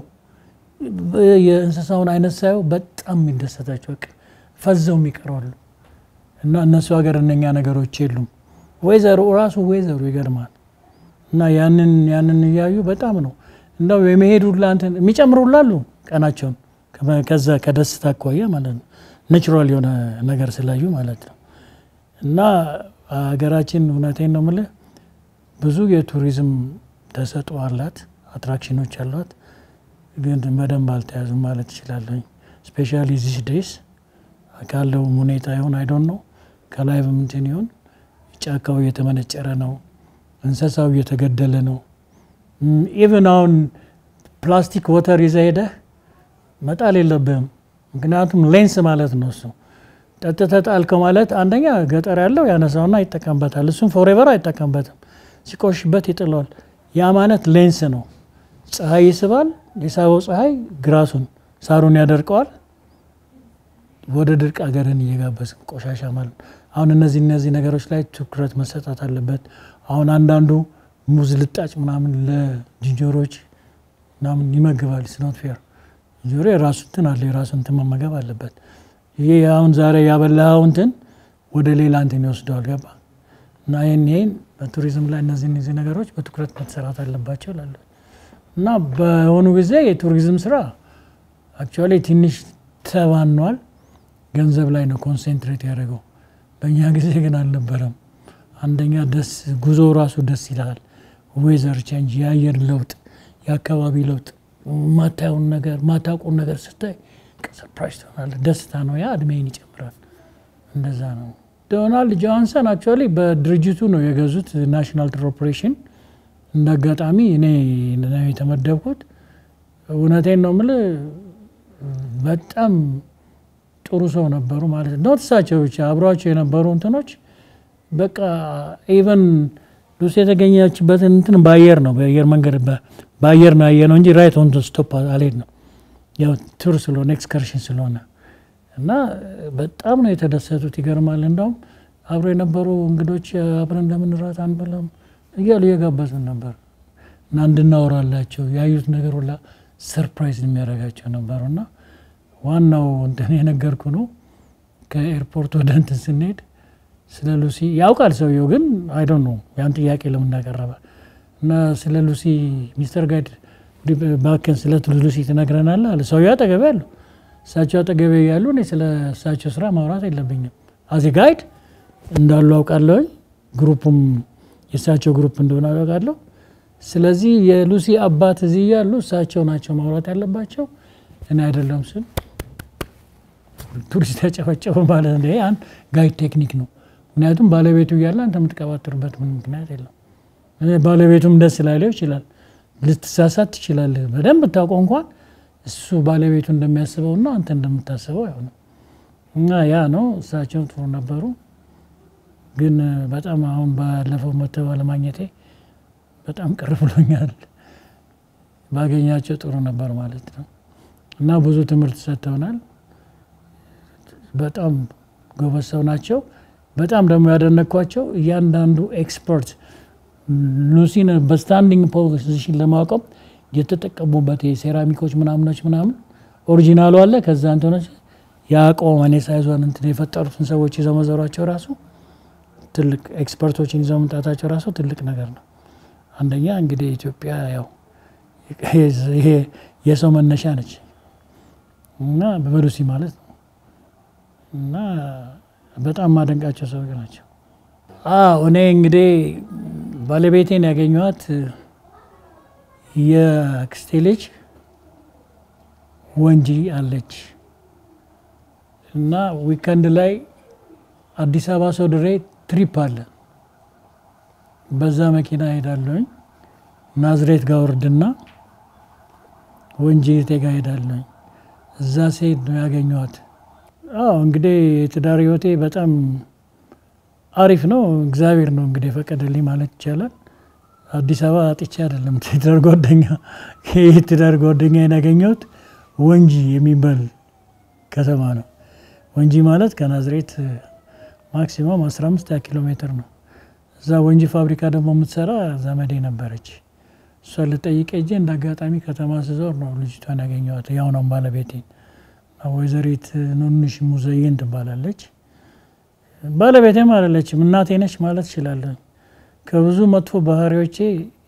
A: የእንስሳውን አይነት ሳየው በጣም የሚደሰታቸው በቃ ፈዘው የሚቀረዋሉ እና እነሱ ሀገር እነኛ ነገሮች የሉም። ወይዘሩ ራሱ ወይዘሩ ይገርማል። እና ያንን ያንን እያዩ በጣም ነው እንደው የመሄዱ እንትን የሚጨምሩላሉ ቀናቸውን ከዛ ከደስታ አኳያ ማለት ነው ናቹራል የሆነ ነገር ስላዩ ማለት ነው። እና ሀገራችን እውነቴን ነው የምልህ ብዙ የቱሪዝም ተሰጥኦ አላት፣ አትራክሽኖች አሏት፣ ግን በደንብ አልተያዙም ማለት እችላለሁ። ስፔሻሊ ዚስ ዴይስ ካለው ሁኔታ ይሆን አይዶን ነው ከላይ በምንትን ይሆን ጫካው እየተመነጨረ ነው፣ እንስሳው እየተገደለ ነው። ኢቨን አሁን ፕላስቲክ ወተር ይዘህ ሄደህ መጣል የለብህም ምክንያቱም ሌንስ ማለት ነው እሱ ጠጥተህ ጣልከው ማለት አንደኛ ገጠር ያለው ያነሳውና ይጠቀምበታል። እሱም ፎሬቨር አይጠቀምበትም፣ ሲቆሽበት ይጥለዋል። ያ ማለት ሌንስ ነው። ፀሐይ ይስባል፣ የሳበው ፀሐይ ግራሱን ሳሩን ያደርቀዋል። ወደ ድርቅ ሀገርን እየጋበዝን ቆሻሻ ማለት ነው። አሁን እነዚህ እነዚህ ነገሮች ላይ ትኩረት መሰጣት አለበት። አሁን አንዳንዱ ሙዝ ልጣጭ ምናምን ለዝንጀሮች ምናምን ይመግባል። ስኖት ፌር ዝንጀሮ የራሱ እንትን አለ የራሱ እንትን መመገብ አለበት። ይሄ አሁን ዛሬ ያበላኸው እንትን ወደ ሌላ እንትን ይወስደዋል። ገባ እና ይህን ይህን በቱሪዝም ላይ እነዚህ እነዚህ ነገሮች በትኩረት መሰራት አለባቸው ላለ እና በሆኑ ጊዜ የቱሪዝም ስራ አክቹዋሊ ትንሽ ተባኗል። ገንዘብ ላይ ነው ኮንሴንትሬት ያደረገው። በእኛ ጊዜ ግን አልነበረም። አንደኛ ደስ ጉዞ ራሱ ደስ ይላል። ዌዘር ቼንጅ፣ የአየር ለውጥ፣ የአካባቢ ለውጥ፣ ማታየውን ነገር ማታውቁን ነገር ስታይ ሰርፕራይዝ ትሆናለህ። ደስታ ነው። ያ እድሜን ይጨምራል። እንደዛ ነው። ዶናልድ ጆሃንሰን አክቹዋሊ በድርጅቱ ነው የገዙት ናሽናል ትር ኦፕሬሽን። እንደ አጋጣሚ እኔ ነው የተመደብኩት። እውነቴን ነው የምልህ በጣም ጥሩ ሰው ነበሩ ማለት ነው። እሳቸው ብቻ አብሯቸው የነበሩ እንትኖች በቃ ኢቨን ሉሲ የተገኘችበትን እንትን በአየር ነው በአየር መንገድ በአየር ነው ያየ ነው እንጂ ራይት ኦን ስቶፕ አልሄድ ነው ያው ቱር ስለሆነ ኤክስከርሽን ስለሆነ እና በጣም ነው የተደሰቱት። ይገርማል። እንዳውም አብሮ የነበሩ እንግዶች አብረን ለምን ራት አንበላም እያሉ እየጋበዙን ነበር እና እንድናወራላቸው ያዩት ነገር ሁላ ሰርፕራይዝ የሚያደርጋቸው ነበሩ እና ዋናው እንትን የነገርኩ ነው። ከኤርፖርት ወደ እንትን ስንሄድ ስለ ሉሲ ያውቃል ሰውየው፣ ግን አይዶን ነው ያን ጥያቄ ለምን እንዳቀረበ እና ስለ ሉሲ ሚስተር ጋይድ ባክን ስለ ሉሲ ትነግረናለህ አለ። ሰውየው አጠገቤ አሉ። እሳቸው አጠገቤ ያሉ እኔ ስለ እሳቸው ስራ ማውራት የለብኝም። አዚ ጋይድ እንዳሉ አውቃለሁኝ። ግሩፑም የእሳቸው ግሩፕ እንደሆነ አውቃለሁ። ስለዚህ የሉሲ አባት እዚህ ያሉ እሳቸው ናቸው ማውራት ያለባቸው እኔ አይደለም ስል ቱሪስት ያጨፈጨፈ ማለት ነው። ይሄ አንድ ጋይድ ቴክኒክ ነው። ምክንያቱም ባለቤቱ እያለ አንተ የምትቀባጥርበት ምን ምክንያት የለም። ባለቤቱም ደስ ላይለው ይችላል። ልትሳሳት ትችላለህ። በደንብ ብታውቀው እንኳን እሱ ባለቤቱ እንደሚያስበውና አንተ እንደምታስበው አይሆንም። እና ያ ነው። እሳቸው ጥሩ ነበሩ። ግን በጣም አሁን ባለፈው መተው ባለማግኘቴ በጣም ቅር ብሎኛል። ባገኛቸው ጥሩ ነበር ማለት ነው። እና ብዙ ትምህርት ሰጥተውናል። በጣም ጎበዝ ሰው ናቸው። በጣም ደግሞ ያደነኳቸው እያንዳንዱ ኤክስፐርት ሉሲን በስታንዲንግ ፖዚሽን ለማቆም የተጠቀሙበት የሴራሚኮች ምናምኖች ምናምን ኦሪጂናሉ አለ። ከዛ እንትኖች የአቆም እኔ ሳይዟን እንትን የፈጠሩትን ሰዎች ይዘው መዘሯቸው ራሱ ትልቅ ኤክስፐርቶችን ይዘው መምጣታቸው ራሱ ትልቅ ነገር ነው። አንደኛ እንግዲህ ኢትዮጵያ ያው ይሄ የሰው መነሻ ነች እና በሉሲ ማለት ነው እና በጣም ማደንቃቸው ሰዎች ናቸው። አዎ እኔ እንግዲህ ባለቤቴን ያገኘኋት የአክስቴ ልጅ ወንጂ አለች እና ዊከንድ ላይ አዲስ አበባ ሶድሬ ትሪፕ አለ። በዛ መኪና ሄዳለሁኝ። ናዝሬት ጋር ወርድና ወንጂ ቴጋ ሄዳለሁኝ። እዛ ሴት ነው ያገኘኋት። አዎ እንግዲህ የትዳር ህይወቴ በጣም አሪፍ ነው። እግዚአብሔር ነው እንግዲህ የፈቀደልኝ ማለት ይቻላል። አዲስ አበባ አጥቼ አይደለም ትዳር ጓደኛ የትዳር ጓደኛዬን ያገኘሁት ወንጂ የሚባል ከተማ ነው። ወንጂ ማለት ከናዝሬት ማክሲመም 15 ኪሎ ሜትር ነው። እዛ ወንጂ ፋብሪካ ደግሞ የምትሰራ ዘመዴ ነበረች። እሷን ልጠይቅ ሄጄ እንደ አጋጣሚ ከተማ ስዞር ነው ልጅቷን ያገኘኋት። ያው ነው ባለቤቴን ወይዘሪት ኑንሽ ሙዘይን ትባላለች። ባለቤቴም አይደለችም እናቴ ነች ማለት እችላለሁ። ከብዙ መጥፎ ባህሪዎቼ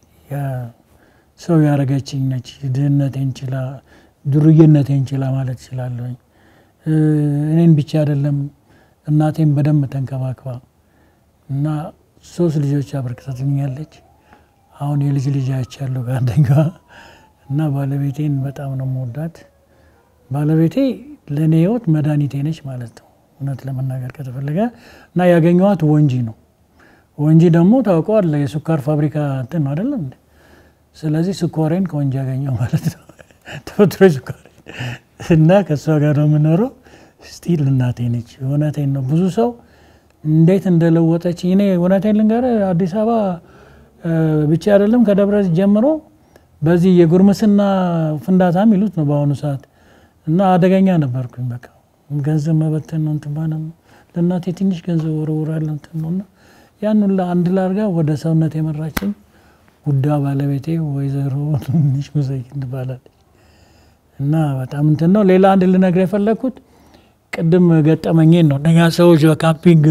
A: ሰው ያደረገችኝ ነች። ድህነቴን ችላ፣ ዱርዬነቴን ችላ ማለት እችላለሁኝ። እኔን ብቻ አይደለም እናቴን በደንብ ተንከባክባ እና ሶስት ልጆች አበርክታልኛለች። አሁን የልጅ ልጅ አይቻለሁ ከአንደኛዋ እና ባለቤቴን በጣም ነው የምወዳት። ባለቤቴ ለእኔ ህይወት መድኃኒቴ ነች ማለት ነው እውነት ለመናገር ከተፈለገ እና ያገኘኋት ወንጂ ነው። ወንጂ ደግሞ ታውቀዋለህ የስኳር ፋብሪካ እንትን ነው አይደለም እንዴ? ስለዚህ ስኳሬን ከወንጂ ያገኘው ማለት ነው ተፈጥሮ ስኳሬን እና ከእሷ ጋር ነው የምኖረው። ስቲል እናቴ ነች። እውነቴን ነው። ብዙ ሰው እንዴት እንደለወጠች እኔ እውነቴን ልንገርህ፣ አዲስ አበባ ብቻ አይደለም ከደብረ ጀምሮ በዚህ የጉርምስና ፍንዳታ የሚሉት ነው በአሁኑ ሰዓት እና አደገኛ ነበርኩኝ። በቃ ገንዘብ መበተን ነው እንትን ማለት ነው። ለእናቴ ትንሽ ገንዘብ ወረውራለሁ እንትን ነው እና ያን ሁላ አንድ ላርጋ ወደ ሰውነት የመራችኝ ውዳ ባለቤቴ ወይዘሮ ትንሽ ሙዘይ ትባላለች እና በጣም እንትን ነው። ሌላ አንድ ልነግር የፈለግኩት ቅድም ገጠመኝን ነው። እነኛ ሰዎች በካምፒንግ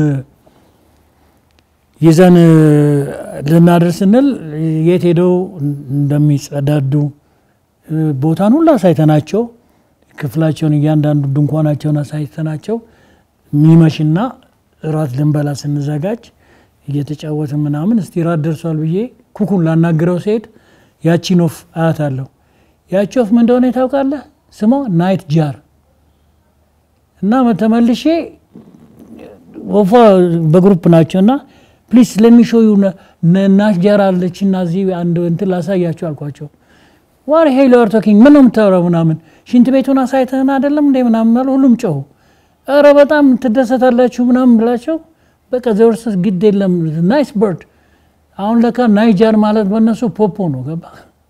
A: ይዘን ልናደር ስንል የት ሄደው እንደሚጸዳዱ ቦታን ሁሉ አሳይተናቸው ክፍላቸውን እያንዳንዱ ድንኳናቸውን አሳይተናቸው ሚመሽና እራት ልንበላ ስንዘጋጅ እየተጫወትን ምናምን እስቲ ራት ደርሷል ብዬ ኩኩን ላናግረው ሲሄድ ያቺን ወፍ አያት አለሁ። ያቺ ወፍ ምን እንደሆነ ታውቃለህ? ስሟ ናይት ጃር እና ተመልሼ ወፏ በግሩፕ ናቸው እና ፕሊስ ለሚሾዩ ናይት ጃር አለች እና እዚህ አንድ እንትን ላሳያቸው አልኳቸው። ዋር ሄይ ሎር ቶኪንግ ምን ነው የምታወራው? ምናምን ሽንት ቤቱን አሳይተህን አይደለም እንደ ምናምን አሉ። ሁሉም ጮሁ። ኧረ በጣም ትደሰታላችሁ ምናምን ብላቸው በቃ ዘወርሰስ ግድ የለም ናይስ በርድ። አሁን ለካ ናይጃር ማለት በእነሱ ፖፖ ነው። ገባ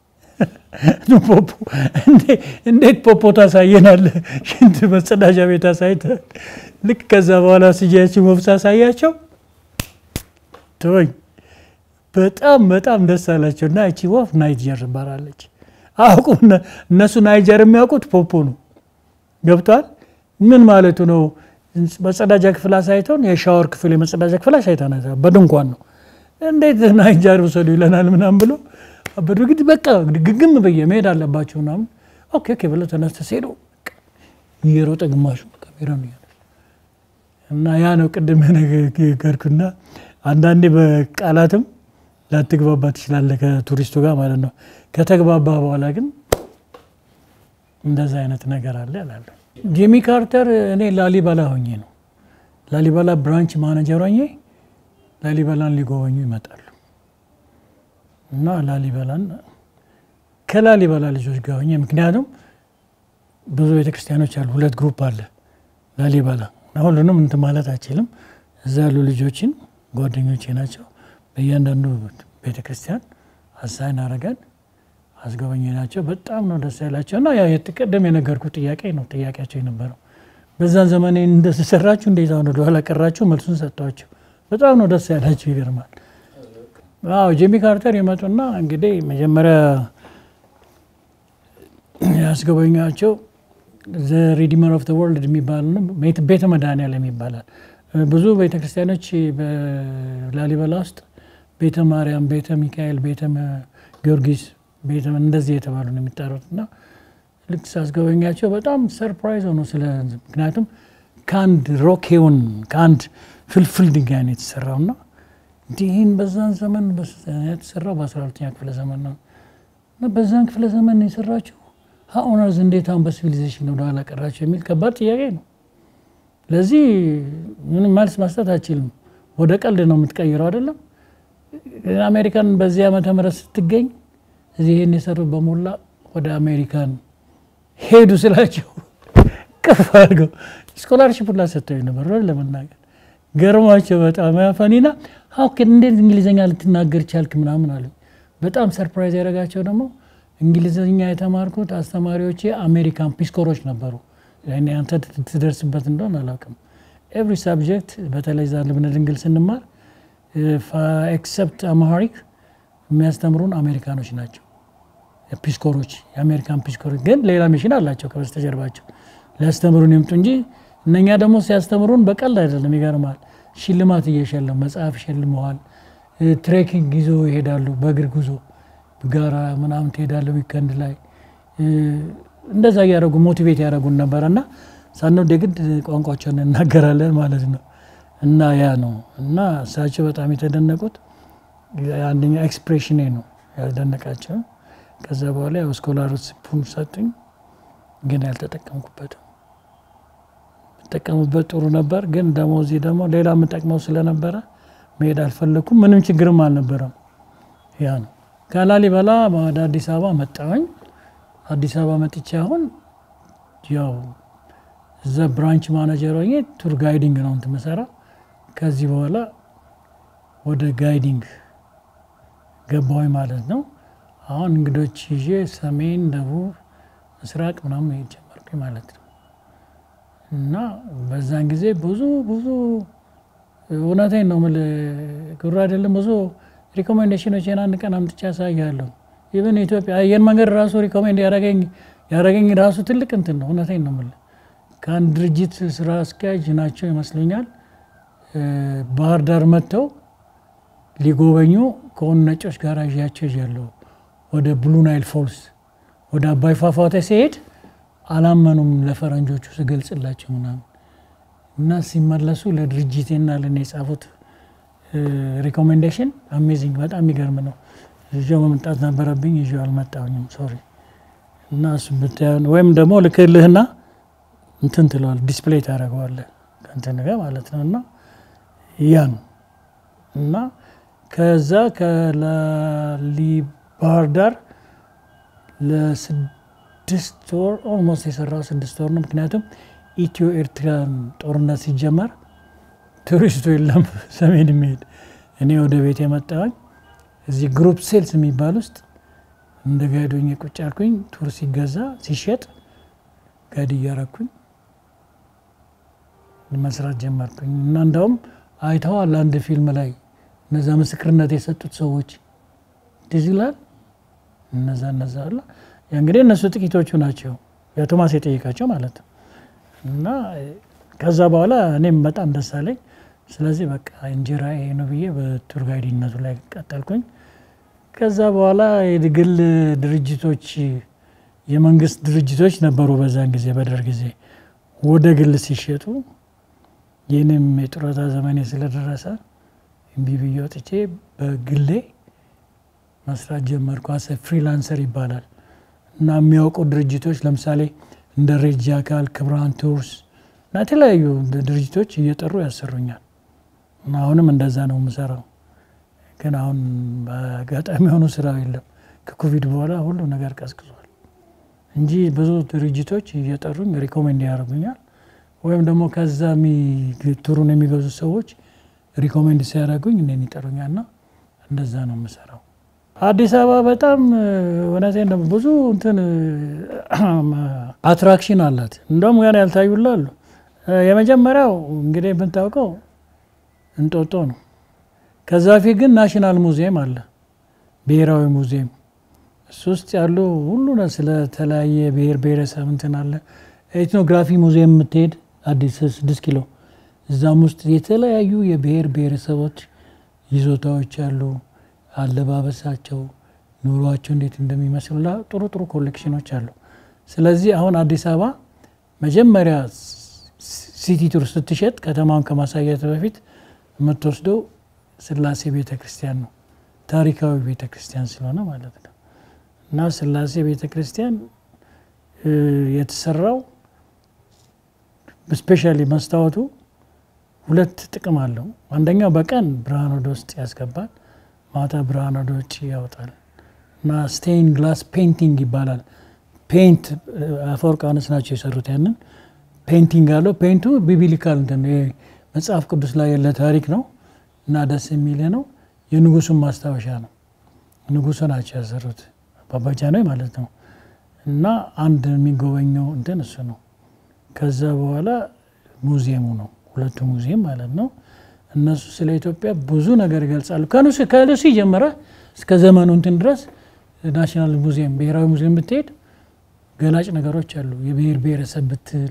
A: ፖፖ እንዴት ፖፖ ታሳየናለህ? ሽንት መጸዳጃ ቤት አሳይተህ ልክ ከዛ በኋላ ስያችን ወፍ ሳሳያቸው ተወኝ። በጣም በጣም ደስ አላቸው እና እቺ ወፍ ናይጀር ትባላለች። አውቁ እነሱ ናይጀር የሚያውቁት ፖፖ ነው። ገብቷል። ምን ማለቱ ነው? መጸዳጃ ክፍል አሳይተውን የሻወር ክፍል የመጸዳጃ ክፍል አሳይተን በድንኳን ነው። እንዴት ናይጀር ውሰዱ ይለናል ምናምን ብሎ አበዱ። ግድ በቃ ግግም ብዬ መሄድ አለባቸው ምናምን ኦኬ ኦኬ ብለው ተነስተ ሲሄዱ እየሮጠ ግማሹ ካሜራ ነው እና ያ ነው ቅድም ነገርኩና አንዳንዴ በቃላትም ላትግባባ ትችላለህ ከቱሪስቱ ጋር ማለት ነው። ከተግባባ በኋላ ግን እንደዛ አይነት ነገር አለ እላለሁ። ጂሚ ካርተር እኔ ላሊበላ ሆኜ ነው ላሊበላ ብራንች ማኔጀር ሆኜ ላሊበላን ሊጎበኙ ይመጣሉ እና ላሊበላን ከላሊበላ ልጆች ጋር ሆኜ ምክንያቱም ብዙ ቤተክርስቲያኖች አሉ፣ ሁለት ግሩፕ አለ ላሊበላ ሁሉንም እንትን ማለት አይችልም። እዛ ያሉ ልጆችን ጓደኞቼ ናቸው። በእያንዳንዱ ቤተ ክርስቲያን አሳይን አረገን አስጎበኝ ናቸው። በጣም ነው ደስ ያላቸው እና ያው ቅድም የነገርኩ ጥያቄ ነው ጥያቄያቸው የነበረው በዛን ዘመን እንደተሰራችሁ እንዴት አሁን ወደኋላ ቀራችሁ? መልሱን ሰጥቷቸው በጣም ነው ደስ ያላቸው። ይገርማል። አዎ ጂሚ ካርተር ይመጡና እንግዲህ መጀመሪያ ያስጎበኟቸው ዘ ሪዲመር ኦፍ ወርልድ የሚባል ቤተ መድኃኔዓለም ይባላል። ብዙ ቤተክርስቲያኖች በላሊበላ ውስጥ ቤተ ማርያም፣ ቤተ ሚካኤል፣ ቤተ ጊዮርጊስ ቤተ እንደዚህ የተባሉ ነው የሚጠሩት እና ልክ ሳስጎበኛቸው በጣም ሰርፕራይዝ ሆኖ ስለ ምክንያቱም ከአንድ ሮክ ሄውን ከአንድ ፍልፍል ድንጋይ ነው የተሰራው እና እንዲህን በዛን ዘመን የተሰራው በአስራ ሁለተኛ ክፍለ ዘመን ነው እና በዛን ክፍለ ዘመን ነው የሰራቸው ሀኦነርዝ እንዴት አሁን በሲቪሊዜሽን ወደኋላ ቀራቸው የሚል ከባድ ጥያቄ ነው። ለዚህ ምንም መልስ መስጠት አይችልም። ወደ ቀልድ ነው የምትቀይረው አይደለም። አሜሪካን በዚህ ዓመተ ምህረት ስትገኝ እዚህ ይህን የሰሩት በሞላ ወደ አሜሪካን ሄዱ ስላቸው ቅፍ አድርገው ስኮላርሽፕ ሁላ ሰጥተው ነበር ለመናገር ገርሟቸው በጣም ያፈኒና ሀው እንዴት እንግሊዝኛ ልትናገር ቻልክ ምናምን አለ። በጣም ሰርፕራይዝ ያደረጋቸው ደግሞ እንግሊዝኛ የተማርኩት አስተማሪዎቼ አሜሪካን ፒስኮሮች ነበሩ። እኔ አንተ ትደርስበት እንደሆን አላውቅም። ኤቭሪ ሳብጀክት በተለይ ዛ ልብነ ድንግል ስንማር ኤክሰፕት አማሪክ የሚያስተምሩን አሜሪካኖች ናቸው። ፒስኮሮች የአሜሪካን ፒስኮሮች ግን ሌላ ሚሽን አላቸው ከበስተጀርባቸው ሊያስተምሩን ይምጡ እንጂ እነኛ ደግሞ ሲያስተምሩን በቀልድ አይደለም። ይገርማል። ሽልማት እየሸለም መጽሐፍ ሸልመዋል። ትሬኪንግ ይዞ ይሄዳሉ። በእግር ጉዞ ጋራ ምናምን ትሄዳለ ዊከንድ ላይ እንደዛ እያደረጉ ሞቲቬት ያደረጉን ነበረ እና ሳንወድ የግድ ቋንቋቸውን እናገራለን ማለት ነው። እና ያ ነው እና እሳቸው በጣም የተደነቁት አንደኛ ኤክስፕሬሽኔ ነው ያልደነቃቸው። ከዛ በኋላ ያው ስኮላርሽፑን ሰጡኝ፣ ግን ያልተጠቀምኩበትም የምጠቀሙበት ጥሩ ነበር፣ ግን ደግሞ እዚህ ደግሞ ሌላ የምጠቅመው ስለነበረ መሄድ አልፈለኩም። ምንም ችግርም አልነበረም። ያ ነው ከላሊበላ ወደ አዲስ አበባ መጣሁኝ። አዲስ አበባ መጥቼ አሁን ያው እዛ ብራንች ማናጀር ሆኜ ቱር ጋይዲንግ ነው እንትን የምሰራ። ከዚህ በኋላ ወደ ጋይዲንግ ገባሁኝ ማለት ነው። አሁን እንግዶች ይዤ ሰሜን፣ ደቡብ፣ ምስራቅ ምናምን መሄድ ጀመርኩኝ ማለት ነው። እና በዛን ጊዜ ብዙ ብዙ እውነቴን ነው የምልህ ግሩ አይደለም። ብዙ ሪኮሜንዴሽኖችን አንድ ቀን አምጥቼ ያሳያለሁ። ኢቨን ኢትዮጵያ አየር መንገድ ራሱ ሪኮሜንድ ያደረገኝ ያደረገኝ ራሱ ትልቅ እንትን ነው። እውነቴን ነው የምልህ ከአንድ ድርጅት ስራ አስኪያጅ ናቸው ይመስለኛል ባህር ዳር መጥተው ሊጎበኙ ከሆኑ ነጮች ጋር ይዣቸው ይዣለሁ ወደ ብሉ ናይል ፎልስ ወደ አባይ ፏፏቴ ሲሄድ አላመኑም ለፈረንጆቹ ስገልጽላቸው ምናምን እና ሲመለሱ ለድርጅቴና ለእኔ የጻፉት ሪኮሜንዴሽን አሜዚንግ በጣም የሚገርም ነው። ይዤው መምጣት ነበረብኝ፣ ይዤው አልመጣሁኝም። ሶሪ እና እሱ ብታየውን ወይም ደግሞ ልክልህና እንትን ትለዋል ዲስፕሌይ ታደርገዋለህ ከእንትን ጋር ማለት ነው። እና ያ ነው እና ከዛ ከላሊ ባህር ዳር ለስድስት ወር ኦልሞስት የሰራው ስድስት ወር ነው። ምክንያቱም ኢትዮ ኤርትራን ጦርነት ሲጀመር ቱሪስቱ የለም ሰሜን የሚሄድ እኔ ወደ ቤት የመጣሁኝ እዚህ ግሩፕ ሴልስ የሚባል ውስጥ እንደ ጋይዶኝ ቁጭ አልኩኝ። ቱር ሲገዛ ሲሸጥ ጋይድ እያረኩኝ መስራት ጀመርኩኝ እና እንደውም አይተዋል አንድ ፊልም ላይ እነዛ ምስክርነት የሰጡት ሰዎች ትዝ ይላል። እነዛ እነዛ አለ እንግዲህ እነሱ ጥቂቶቹ ናቸው የቶማስ የጠየቃቸው ማለት ነው። እና ከዛ በኋላ እኔም በጣም ደስ አለኝ። ስለዚህ በቃ እንጀራ ይሄ ነው ብዬ በቱር ጋይድነቱ ላይ ቀጠልኩኝ። ከዛ በኋላ የግል ድርጅቶች የመንግስት ድርጅቶች ነበሩ በዛን ጊዜ በደርግ ጊዜ ወደ ግል ሲሸጡ ይህንም የጡረታ ዘመኔ ስለደረሰ እምቢ ብዬ ወጥቼ በግሌ መስራት ጀመርኩ። አሰ ፍሪላንሰር ይባላል እና የሚያውቁ ድርጅቶች ለምሳሌ እንደ ሬጅ አካል፣ ክብራን ቱርስ እና የተለያዩ ድርጅቶች እየጠሩ ያሰሩኛል እና አሁንም እንደዛ ነው የምሰራው። ግን አሁን በአጋጣሚ የሆኑ ስራ የለም። ከኮቪድ በኋላ ሁሉ ነገር ቀዝቅዟል እንጂ ብዙ ድርጅቶች እየጠሩኝ ሪኮሜንድ ያደርጉኛል ወይም ደግሞ ከዛ ቱሩን የሚገዙ ሰዎች ሪኮሜንድ ሲያደርጉኝ እኔን ይጠሩኛል እና እንደዛ ነው የምሰራው። አዲስ አበባ በጣም እውነቴን ነው ብዙ እንትን አትራክሽን አላት። እንደውም ገና ያልታዩላ አሉ። የመጀመሪያው እንግዲህ የምታውቀው እንጦጦ ነው። ከዛ ፊት ግን ናሽናል ሙዚየም አለ፣ ብሔራዊ ሙዚየም። እሱ ውስጥ ያሉ ሁሉ ስለተለያየ ብሔር ብሔረሰብ እንትን አለ። ኤትኖግራፊ ሙዚየም የምትሄድ አዲስ ስድስት ኪሎ እዛም ውስጥ የተለያዩ የብሔር ብሔረሰቦች ይዞታዎች አሉ። አለባበሳቸው፣ ኑሯቸው እንዴት እንደሚመስሉ ጥሩ ጥሩ ኮሌክሽኖች አሉ። ስለዚህ አሁን አዲስ አበባ መጀመሪያ ሲቲ ቱር ስትሸጥ ከተማውን ከማሳየት በፊት የምትወስደው ስላሴ ቤተ ክርስቲያን ነው። ታሪካዊ ቤተ ክርስቲያን ስለሆነ ማለት ነው። እና ስላሴ ቤተ ክርስቲያን የተሰራው ስፔሻሊ መስታወቱ ሁለት ጥቅም አለው። አንደኛው በቀን ብርሃን ወደ ውስጥ ያስገባል፣ ማታ ብርሃን ወደ ውጭ ያወጣል። እና ስቴን ግላስ ፔንቲንግ ይባላል። ፔንት አፈወርቅ ዮሐንስ ናቸው የሰሩት ያንን ፔንቲንግ አለው። ፔንቱ ቢቢሊካል እንትን መጽሐፍ ቅዱስ ላይ ያለ ታሪክ ነው እና ደስ የሚል ነው። የንጉሱን ማስታወሻ ነው። ንጉሱ ናቸው ያሰሩት አባባጃኖይ ማለት ነው። እና አንድ የሚጎበኘው እንትን እሱ ነው። ከዛ በኋላ ሙዚየሙ ነው ሁለቱ ሙዚየም ማለት ነው። እነሱ ስለ ኢትዮጵያ ብዙ ነገር ይገልጻሉ። ከሉሲ ከሉሲ ጀመረ እስከ ዘመኑ እንትን ድረስ ናሽናል ሙዚየም ብሔራዊ ሙዚየም ብትሄድ ገላጭ ነገሮች አሉ። የብሔር ብሔረሰብ ብትል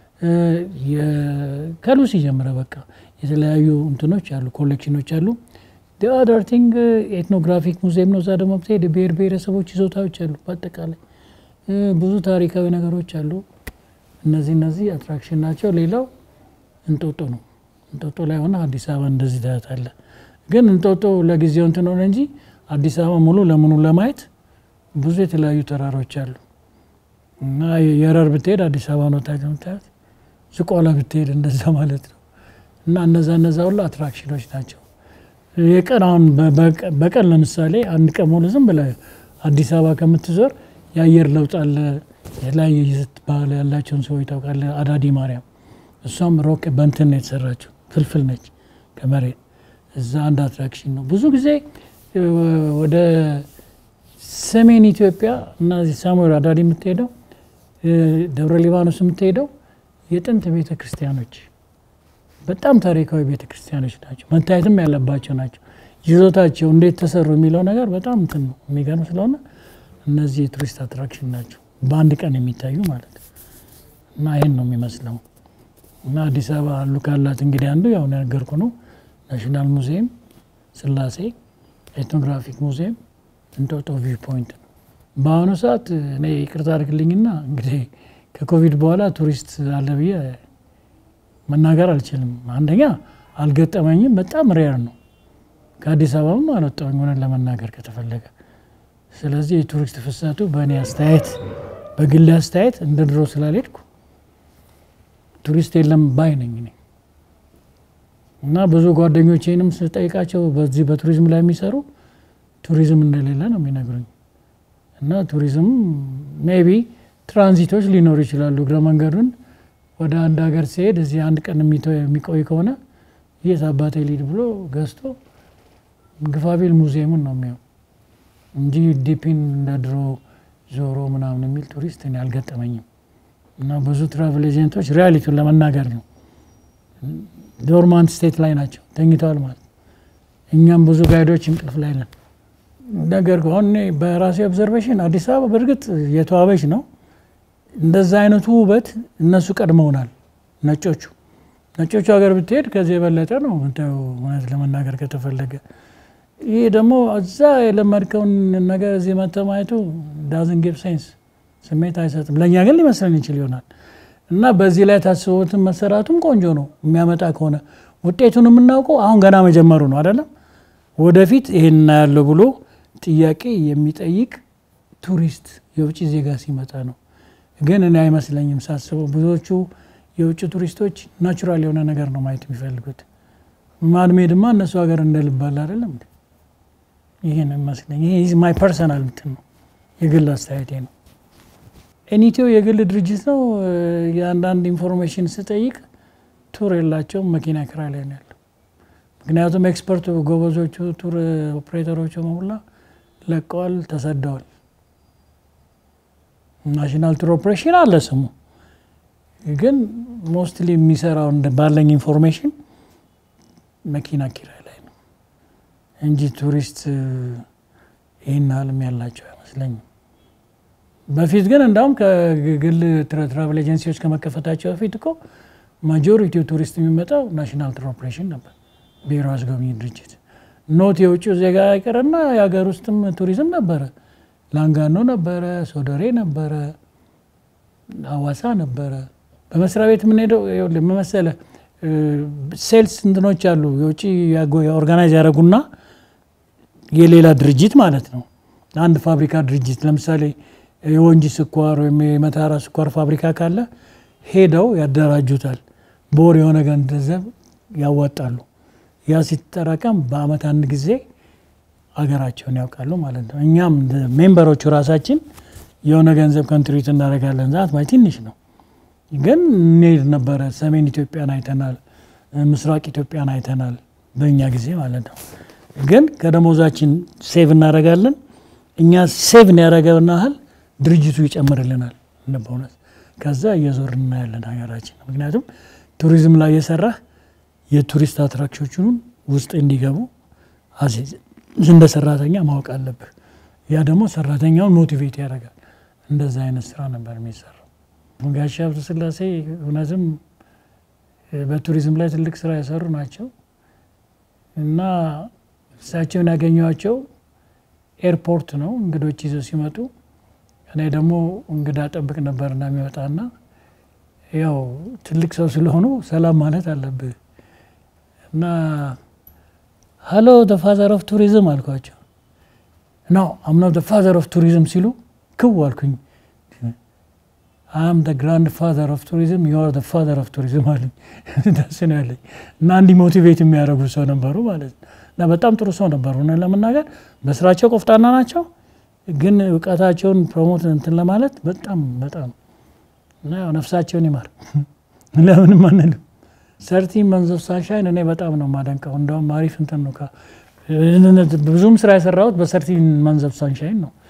A: ከሉሲ ጀምረ በቃ የተለያዩ እንትኖች አሉ፣ ኮሌክሽኖች አሉ። አደር ቲንግ ኤትኖግራፊክ ሙዚየም ነው። እዛ ደግሞ ብትሄድ የብሔር ብሔረሰቦች ይዞታዎች አሉ። በአጠቃላይ ብዙ ታሪካዊ ነገሮች አሉ። እነዚህ እነዚህ አትራክሽን ናቸው። ሌላው እንጦጦ ነው። እንጦጦ ላይ ሆነ አዲስ አበባ እንደዚህ ታያታለህ። ግን እንጦጦ ለጊዜው እንትን ሆነ እንጂ አዲስ አበባ ሙሉ ለሙሉ ለማየት ብዙ የተለያዩ ተራሮች አሉ እና የረር ብትሄድ አዲስ አበባ ነው ታያት። ዝቋላ ብትሄድ እንደዛ ማለት ነው። እና እነዛ እነዛ ሁሉ አትራክሽኖች ናቸው። የቀን አሁን በቀን ለምሳሌ አንድ ቀን ሙሉ ዝም ብለህ አዲስ አበባ ከምትዞር የአየር ለውጥ አለ። የተለያየ ይዘት ባህል ያላቸውን ሰዎች ታውቃለህ። አዳዲ ማርያም እሷም ሮቅ በንትን ነው የተሰራችው፣ ፍልፍል ነች ከመሬት እዛ አንድ አትራክሽን ነው። ብዙ ጊዜ ወደ ሰሜን ኢትዮጵያ እና እዚህ ሳሙኤል አዳሪ የምትሄደው ደብረ ሊባኖስ የምትሄደው የጥንት ቤተ ክርስቲያኖች በጣም ታሪካዊ ቤተ ክርስቲያኖች ናቸው። መታየትም ያለባቸው ናቸው። ይዞታቸው እንዴት ተሰሩ የሚለው ነገር በጣም እንትን ነው የሚገርም ስለሆነ እነዚህ የቱሪስት አትራክሽን ናቸው፣ በአንድ ቀን የሚታዩ ማለት ነው። እና ይህን ነው የሚመስለው። እና አዲስ አበባ አሉ ካላት እንግዲህ አንዱ ያው ነገርኩ ነው ናሽናል ሙዚየም፣ ስላሴ ኤትኖግራፊክ ሙዚየም፣ እንጦጦ ቪው ፖይንት ነው። በአሁኑ ሰዓት እኔ ይቅርታ አድርግልኝና እንግዲህ ከኮቪድ በኋላ ቱሪስት አለ ብዬ መናገር አልችልም። አንደኛ አልገጠመኝም፣ በጣም ሬር ነው። ከአዲስ አበባም አልወጣሁኝ ሆነን ለመናገር ከተፈለገ። ስለዚህ የቱሪስት ፍሰቱ በእኔ አስተያየት፣ በግል አስተያየት እንደ ድሮ ስላልሄድኩ ቱሪስት የለም ባይ ነኝ እኔ እና ብዙ ጓደኞቼንም ስጠይቃቸው በዚህ በቱሪዝም ላይ የሚሰሩ ቱሪዝም እንደሌለ ነው የሚነግሩኝ። እና ቱሪዝም ሜቢ ትራንዚቶች ሊኖሩ ይችላሉ። እግረ መንገዱን ወደ አንድ ሀገር ሲሄድ እዚህ አንድ ቀን የሚቆይ ከሆነ የት አባቴ ሊድ ብሎ ገዝቶ ግፋቢል ሙዚየሙን ነው የሚያው እንጂ ዲፒን እንደ ድሮ ዞሮ ምናምን የሚል ቱሪስት እኔ አልገጠመኝም። እና ብዙ ትራቭል ኤጀንቶች ሪያሊቲውን ለመናገር ነው ዶርማንት ስቴት ላይ ናቸው፣ ተኝተዋል ማለት እኛም ብዙ ጋይዶች እንቅልፍ ላይ ነን። ነገር ከሆነ እኔ በራሴ ኦብዘርቬሽን አዲስ አበባ በእርግጥ የተዋበች ነው። እንደዛ አይነቱ ውበት እነሱ ቀድመውናል ነጮቹ። ነጮቹ ሀገር ብትሄድ ከዚህ የበለጠ ነው የምታየው፣ እውነት ለመናገር ከተፈለገ። ይህ ደግሞ እዛ የለመድከውን ነገር እዚህ መጥተህ ማየቱ ዳዝን ጊቭ ሴንስ ስሜት አይሰጥም። ለእኛ ግን ሊመስለን ይችል ይሆናል እና በዚህ ላይ ታስቦትን መሰራቱም ቆንጆ ነው የሚያመጣ ከሆነ ውጤቱን የምናውቀው አሁን ገና መጀመሩ ነው አይደለም። ወደፊት ይሄን እናያለው ብሎ ጥያቄ የሚጠይቅ ቱሪስት የውጭ ዜጋ ሲመጣ ነው። ግን እኔ አይመስለኝም ሳስበው ብዙዎቹ የውጭ ቱሪስቶች ናቹራል የሆነ ነገር ነው ማየት የሚፈልጉት። ማድሜድማ እነሱ ሀገር እንደልባል አይደለም። ይሄን ይመስለኝ። ይሄ ማይ ፐርሰናል እንትን ነው የግል አስተያየቴ ነው። ኤኒቴዮ የግል ድርጅት ነው። የአንዳንድ ኢንፎርሜሽን ስጠይቅ ቱር የላቸውም፣ መኪና ኪራይ ላይ ነው ያለው። ምክንያቱም ኤክስፐርቱ ጎበዞቹ ቱር ኦፕሬተሮቹ በሙላ ለቀዋል፣ ተሰደዋል። ናሽናል ቱር ኦፕሬሽን አለ ስሙ፣ ግን ሞስትሊ የሚሰራው ባለኝ ኢንፎርሜሽን መኪና ኪራይ ላይ ነው እንጂ ቱሪስት ይህን ያህልም ያላቸው አይመስለኝም። በፊት ግን እንዳውም ከግል ትራቨል ኤጀንሲዎች ከመከፈታቸው በፊት እኮ ማጆሪቲው ቱሪስት የሚመጣው ናሽናል ቱር ኦፕሬሽን ነበር፣ ብሔራዊ አስጎብኚ ድርጅት። ኖት የውጭው ዜጋ አይቀርና የሀገር ውስጥም ቱሪዝም ነበረ። ላንጋኖ ነበረ፣ ሶዶሬ ነበረ፣ ሀዋሳ ነበረ። በመስሪያ ቤት የምንሄደው መመሰለ ሴልስ እንትኖች አሉ የውጭ ኦርጋናይዝ ያደረጉና የሌላ ድርጅት ማለት ነው። አንድ ፋብሪካ ድርጅት ለምሳሌ የወንጂ ስኳር ወይም የመታራ ስኳር ፋብሪካ ካለ ሄደው ያደራጁታል። በወር የሆነ ገንዘብ ያዋጣሉ። ያ ሲጠራቀም በአመት አንድ ጊዜ አገራቸውን ያውቃሉ ማለት ነው። እኛም ሜምበሮቹ ራሳችን የሆነ ገንዘብ ኮንትሪቢዩት እናደርጋለን። ዛት ማይ ትንሽ ነው ግን እንሄድ ነበረ። ሰሜን ኢትዮጵያን አይተናል፣ ምስራቅ ኢትዮጵያን አይተናል በእኛ ጊዜ ማለት ነው። ግን ከደሞዛችን ሴቭ እናደርጋለን። እኛ ሴቭ ያደረገውን ያህል ድርጅቱ ይጨምርልናል በእውነት ከዛ እየዞር እናያለን ሀገራችን። ምክንያቱም ቱሪዝም ላይ የሰራህ የቱሪስት አትራክሽኖቹን ውስጥ እንዲገቡ እንደ ሰራተኛ ማወቅ አለብህ። ያ ደግሞ ሰራተኛውን ሞቲቬት ያደርጋል። እንደዛ አይነት ስራ ነበር የሚሰራው። ጋሽ ሀብተ ሥላሴ እውነትም በቱሪዝም ላይ ትልቅ ስራ የሰሩ ናቸው እና እሳቸውን ያገኘኋቸው ኤርፖርት ነው እንግዶች ይዘው ሲመጡ እኔ ደግሞ እንግዳ ጠብቅ ነበርና የሚወጣና ያው ትልቅ ሰው ስለሆኑ ሰላም ማለት አለብህ እና ሀሎ ደ ፋዘር ኦፍ ቱሪዝም አልኳቸው። ኖ አም ኖት ደ ፋዘር ኦፍ ቱሪዝም ሲሉ ክው አልኩኝ። አም ደ ግራንድ ፋዘር ኦፍ ቱሪዝም ዩ አር ደ ፋዘር ኦፍ ቱሪዝም አሉኝ። ደስ ነው ያለኝ እና እንዲህ ሞቲቬት የሚያደርጉ ሰው ነበሩ ማለት ነው። እና በጣም ጥሩ ሰው ነበሩ። እውነት ለመናገር በስራቸው ቆፍጣና ናቸው ግን እውቀታቸውን ፕሮሞት እንትን ለማለት በጣም በጣም እና ያው ነፍሳቸውን ይማር ለምንም አንልም። ሰርቲ መንዝ ኦፍ ሳንሻይን እኔ በጣም ነው የማደንቀው። እንደውም አሪፍ እንትን ነው። ብዙም ስራ የሰራሁት በሰርቲ መንዝ ኦፍ ሳንሻይን ነው።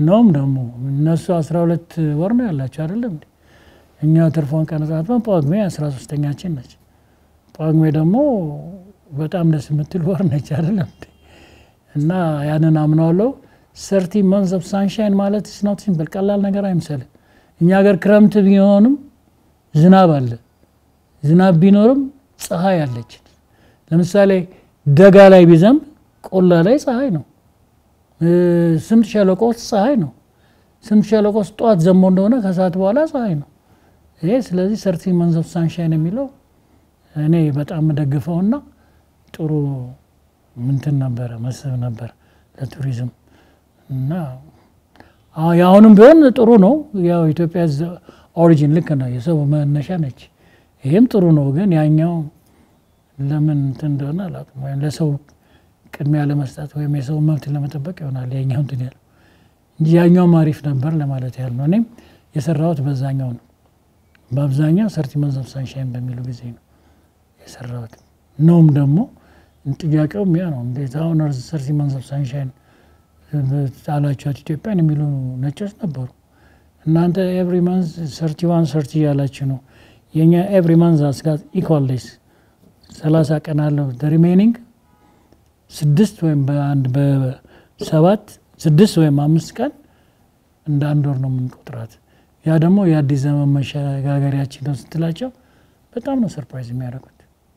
A: ነውም ደግሞ እነሱ አስራ ሁለት ወር ነው ያላቸው አይደለም እንዴ? እኛ ትርፏን ቀነጻትመን ጳጉሜ አስራ ሶስተኛችን ነች። ጳጉሜ ደግሞ በጣም ደስ የምትል ወር ነች አይደለም እንዴ? እና ያንን አምነዋለሁ። ሰርቲ መንዝ ኦፍ ሳንሻይን ማለት ስናት ሲምፕል ቀላል ነገር አይምሰልም። እኛ ሀገር ክረምት ቢሆንም ዝናብ አለ። ዝናብ ቢኖርም ፀሐይ አለች። ለምሳሌ ደጋ ላይ ቢዘንብ ቆላ ላይ ፀሐይ ነው። ስምጥ ሸለቆ ውስጥ ፀሐይ ነው። ስምጥ ሸለቆ ውስጥ ጠዋት ዘንቦ እንደሆነ ከሰዓት በኋላ ፀሐይ ነው። ይሄ ስለዚህ ሰርቲ መንዝ ኦፍ ሳንሻይን የሚለው እኔ በጣም የምደግፈውና ጥሩ ምንትን ነበረ መስህብ ነበር ለቱሪዝም እና የአሁንም ቢሆን ጥሩ ነው። ያው ኢትዮጵያ ኦሪጂን ልክ ነው፣ የሰው መነሻ ነች። ይህም ጥሩ ነው። ግን ያኛው ለምን እንትን እንደሆነ አላውቅም። ወይም ለሰው ቅድሚያ ለመስጠት ወይም የሰው መብት ለመጠበቅ ይሆናል ያኛው እንትን ያለው እንጂ ያኛውም አሪፍ ነበር ለማለት ያህል ነው። እኔም የሰራሁት በዛኛው ነው። በአብዛኛው ሰርቲ መንዝ ኦፍ ሳንሻይን በሚሉ ጊዜ ነው የሰራሁት። ነውም ደግሞ ጥያቄውም ያ ነው። እንዴት አሁን ሰርቲ መንዝ ኦፍ ሳንሻይን ጣላችኋት ኢትዮጵያን የሚሉ ነጮች ነበሩ። እናንተ ኤቭሪ መንዝ ሰርቲ ዋን ሰርቲ እያላችሁ ነው። የእኛ ኤቭሪ መንዝ አስጋት ኢኳል ዴይስ ሰላሳ ቀን አለው። ሪሜኒንግ ስድስት ወይም በአንድ በሰባት ስድስት ወይም አምስት ቀን እንደ አንድ ወር ነው የምንቆጥራት። ያ ደግሞ የአዲስ ዘመን መሸጋገሪያችን ነው ስትላቸው በጣም ነው ሰርፕራይዝ የሚያደርጉት።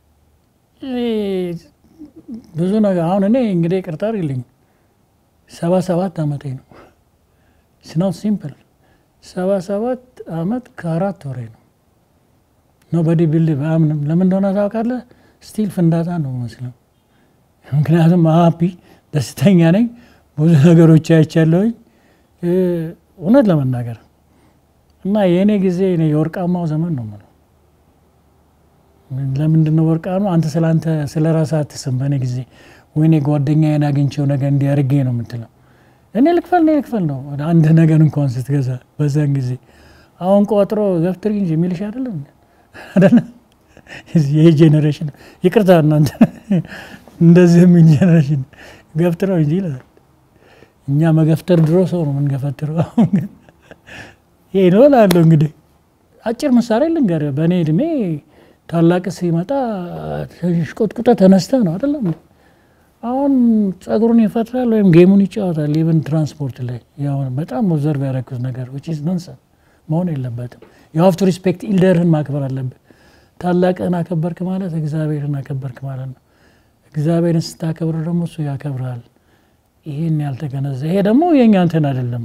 A: ብዙ ነገር አሁን እኔ እንግዲህ ቅርታ አድርግልኝ ሰባ ሰባት አመቴ ነው። ስናት ሲምፕል ሰባ ሰባት አመት ከአራት ወሬ ነው። ኖበዲ ቢልድ በአምንም ለምን እንደሆነ ታውቃለህ? ስቲል ፍንዳታ ነው መስለው። ምክንያቱም ሀፒ ደስተኛ ነኝ። ብዙ ነገሮች አይቻለሁኝ እውነት ለመናገር እና የእኔ ጊዜ እኔ የወርቃማው ዘመን ነው የምለው። ለምንድን ነው ወርቃ ነው? አንተ ስለ አንተ ስለ ራስህ አትስም። በእኔ ጊዜ ወይኔ ጓደኛዬን አግኝቼው ነገር እንዲያርጌ ነው የምትለው። እኔ ልክፈል እኔ ልክፈል ነው አንድ ነገር እንኳን ስትገዛ በዛን ጊዜ። አሁን ቆጥሮ ገፍትሪ እንጂ የሚልሽ አይደለም አይደለም። ይህ ጄኔሬሽን ይቅርታ እናንተ እንደዚህ የሚል ጄኔሬሽን ገፍትረው እንጂ ይላል። እኛ መገፍተር ድሮ ሰው ነው የምንገፈትረው። አሁን ግን ይሄ ነው እላለሁ። እንግዲህ አጭር ምሳሌ ልንገርህ። በእኔ እድሜ ታላቅ ሲመጣ ሽቆጥቁጠ ተነስተ ነው አይደለም። አሁን ጸጉሩን ይፈጥራል ወይም ጌሙን ይጫወታል። ኢቨን ትራንስፖርት ላይ ያው በጣም ኦብዘርቭ ያደረኩት ነገር ዊች ኢዝ ነንሰን መሆን የለበትም። የሀፍቱ ሪስፔክት ኢልደርህን ማክበር አለብህ። ታላቅህን አከበርክ ማለት እግዚአብሔርን አከበርክ ማለት ነው። እግዚአብሔርን ስታከብር ደግሞ እሱ ያከብርሃል። ይህን ያልተገነዘ ይሄ ደግሞ የእኛ እንትን አይደለም፣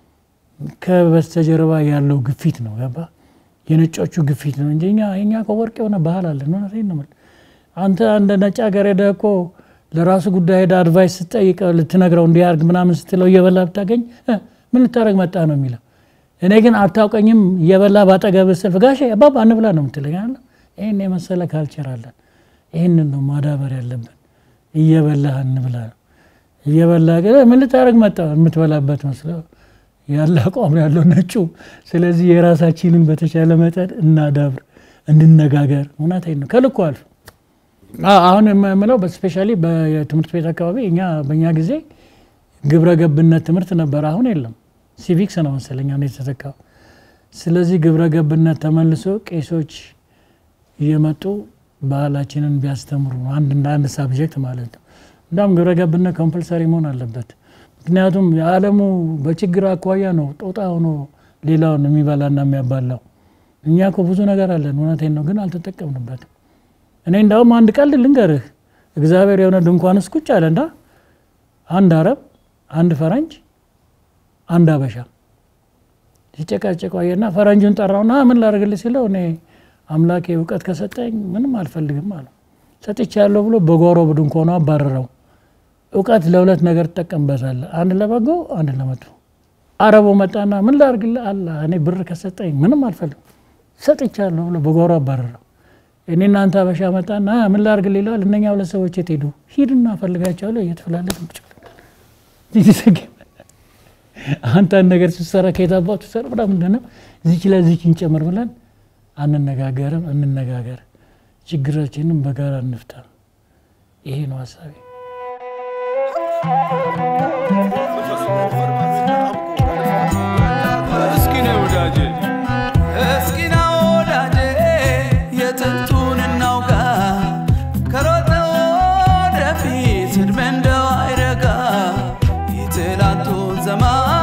A: ከበስተጀርባ ያለው ግፊት ነው። ገባ የነጮቹ ግፊት ነው እንጂ እኛ የኛ እኮ ወርቅ የሆነ ባህል አለን። እውነቴን ነው የምልህ። አንተ አንድ ነጭ ሀገር ሄደህ እኮ ለራሱ ጉዳይ ሄደህ አድቫይስ ስትጠይቀው ልትነግረው እንዲያርግ ምናምን ስትለው እየበላ ብታገኝ ምን ልታደርግ መጣ ነው የሚለው። እኔ ግን አታውቀኝም እየበላ ባጠገብህ ስልፍ ጋሼ አባባ እንብላ ነው የምትለኝ አለ። ይህን የመሰለ ካልቸር አለን። ይህንን ነው ማዳበር ያለብን። እየበላህ እንብላ ነው እየበላ ምን ልታደርግ መጣ የምትበላበት መስለው ያለ አቋም ያለው ነጩ። ስለዚህ የራሳችንን በተቻለ መጠን እናዳብር፣ እንነጋገር። እውነቴን ነው ከልኩ አልፍ አሁን የምለው በስፔሻሊ በትምህርት ቤት አካባቢ እኛ በእኛ ጊዜ ግብረ ገብነት ትምህርት ነበር። አሁን የለም። ሲቪክስ ነው መሰለኝ አሁን የተተካው። ስለዚህ ግብረ ገብነት ተመልሶ ቄሶች እየመጡ ባህላችንን ቢያስተምሩ አንድ እንደ አንድ ሳብጀክት ማለት ነው። እንዳውም ግብረ ገብነት ኮምፐልሰሪ መሆን አለበት። ምክንያቱም የዓለሙ በችግር አኳያ ነው ጦጣ ሆኖ ሌላውን የሚበላና የሚያባላው። እኛ እኮ ብዙ ነገር አለን፣ እውነቴን ነው፣ ግን አልተጠቀምንበትም። እኔ እንዳውም አንድ ቀልድ ልንገርህ። እግዚአብሔር የሆነ ድንኳን ውስጥ ቁጭ አለና አንድ አረብ፣ አንድ ፈረንጅ፣ አንድ አበሻ ሲጨቃጨቁ አየና ፈረንጁን ጠራውና ምን ላደርግልህ ሲለው እኔ አምላኬ እውቀት ከሰጠኝ ምንም አልፈልግም አለው። ሰጥቻለሁ ብሎ በጓሮ ድንኳኑ አባረረው። እውቀት ለሁለት ነገር ትጠቀምበታለህ፣ አንድ ለበጎ፣ አንድ ለመጥፎ። አረቡ መጣና ምን ላድርግልህ አለ። እኔ ብር ከሰጠኝ ምንም አልፈልግም ሰጥቻለሁ ብሎ በጓሮ አባረረው። እኔ እናንተ አበሻ መጣና ምን ላድርግልህ ይለዋል። እነኛ ሁለት ሰዎች የት ሄዱ? ሂድና ፈልጋቸዋለሁ እየተፈላለግ አንተ ነገር ስትሰራ ከየታባቱ ሰራ ብላ ምንድን ነው እዚች ላይ እዚች እንጨምር ብለን አንነጋገርም። እንነጋገር፣ ችግራችንም በጋራ እንፍታ። ይሄ ነው ሀሳቤ።
B: እስኪ ነው ወዳጄ እስኪ ና ወዳጄ የጥንቱን እናውጋ ከሮጠ ወደፊት ዕድሜ እንደው አይረጋ የትላንቱን ዘመን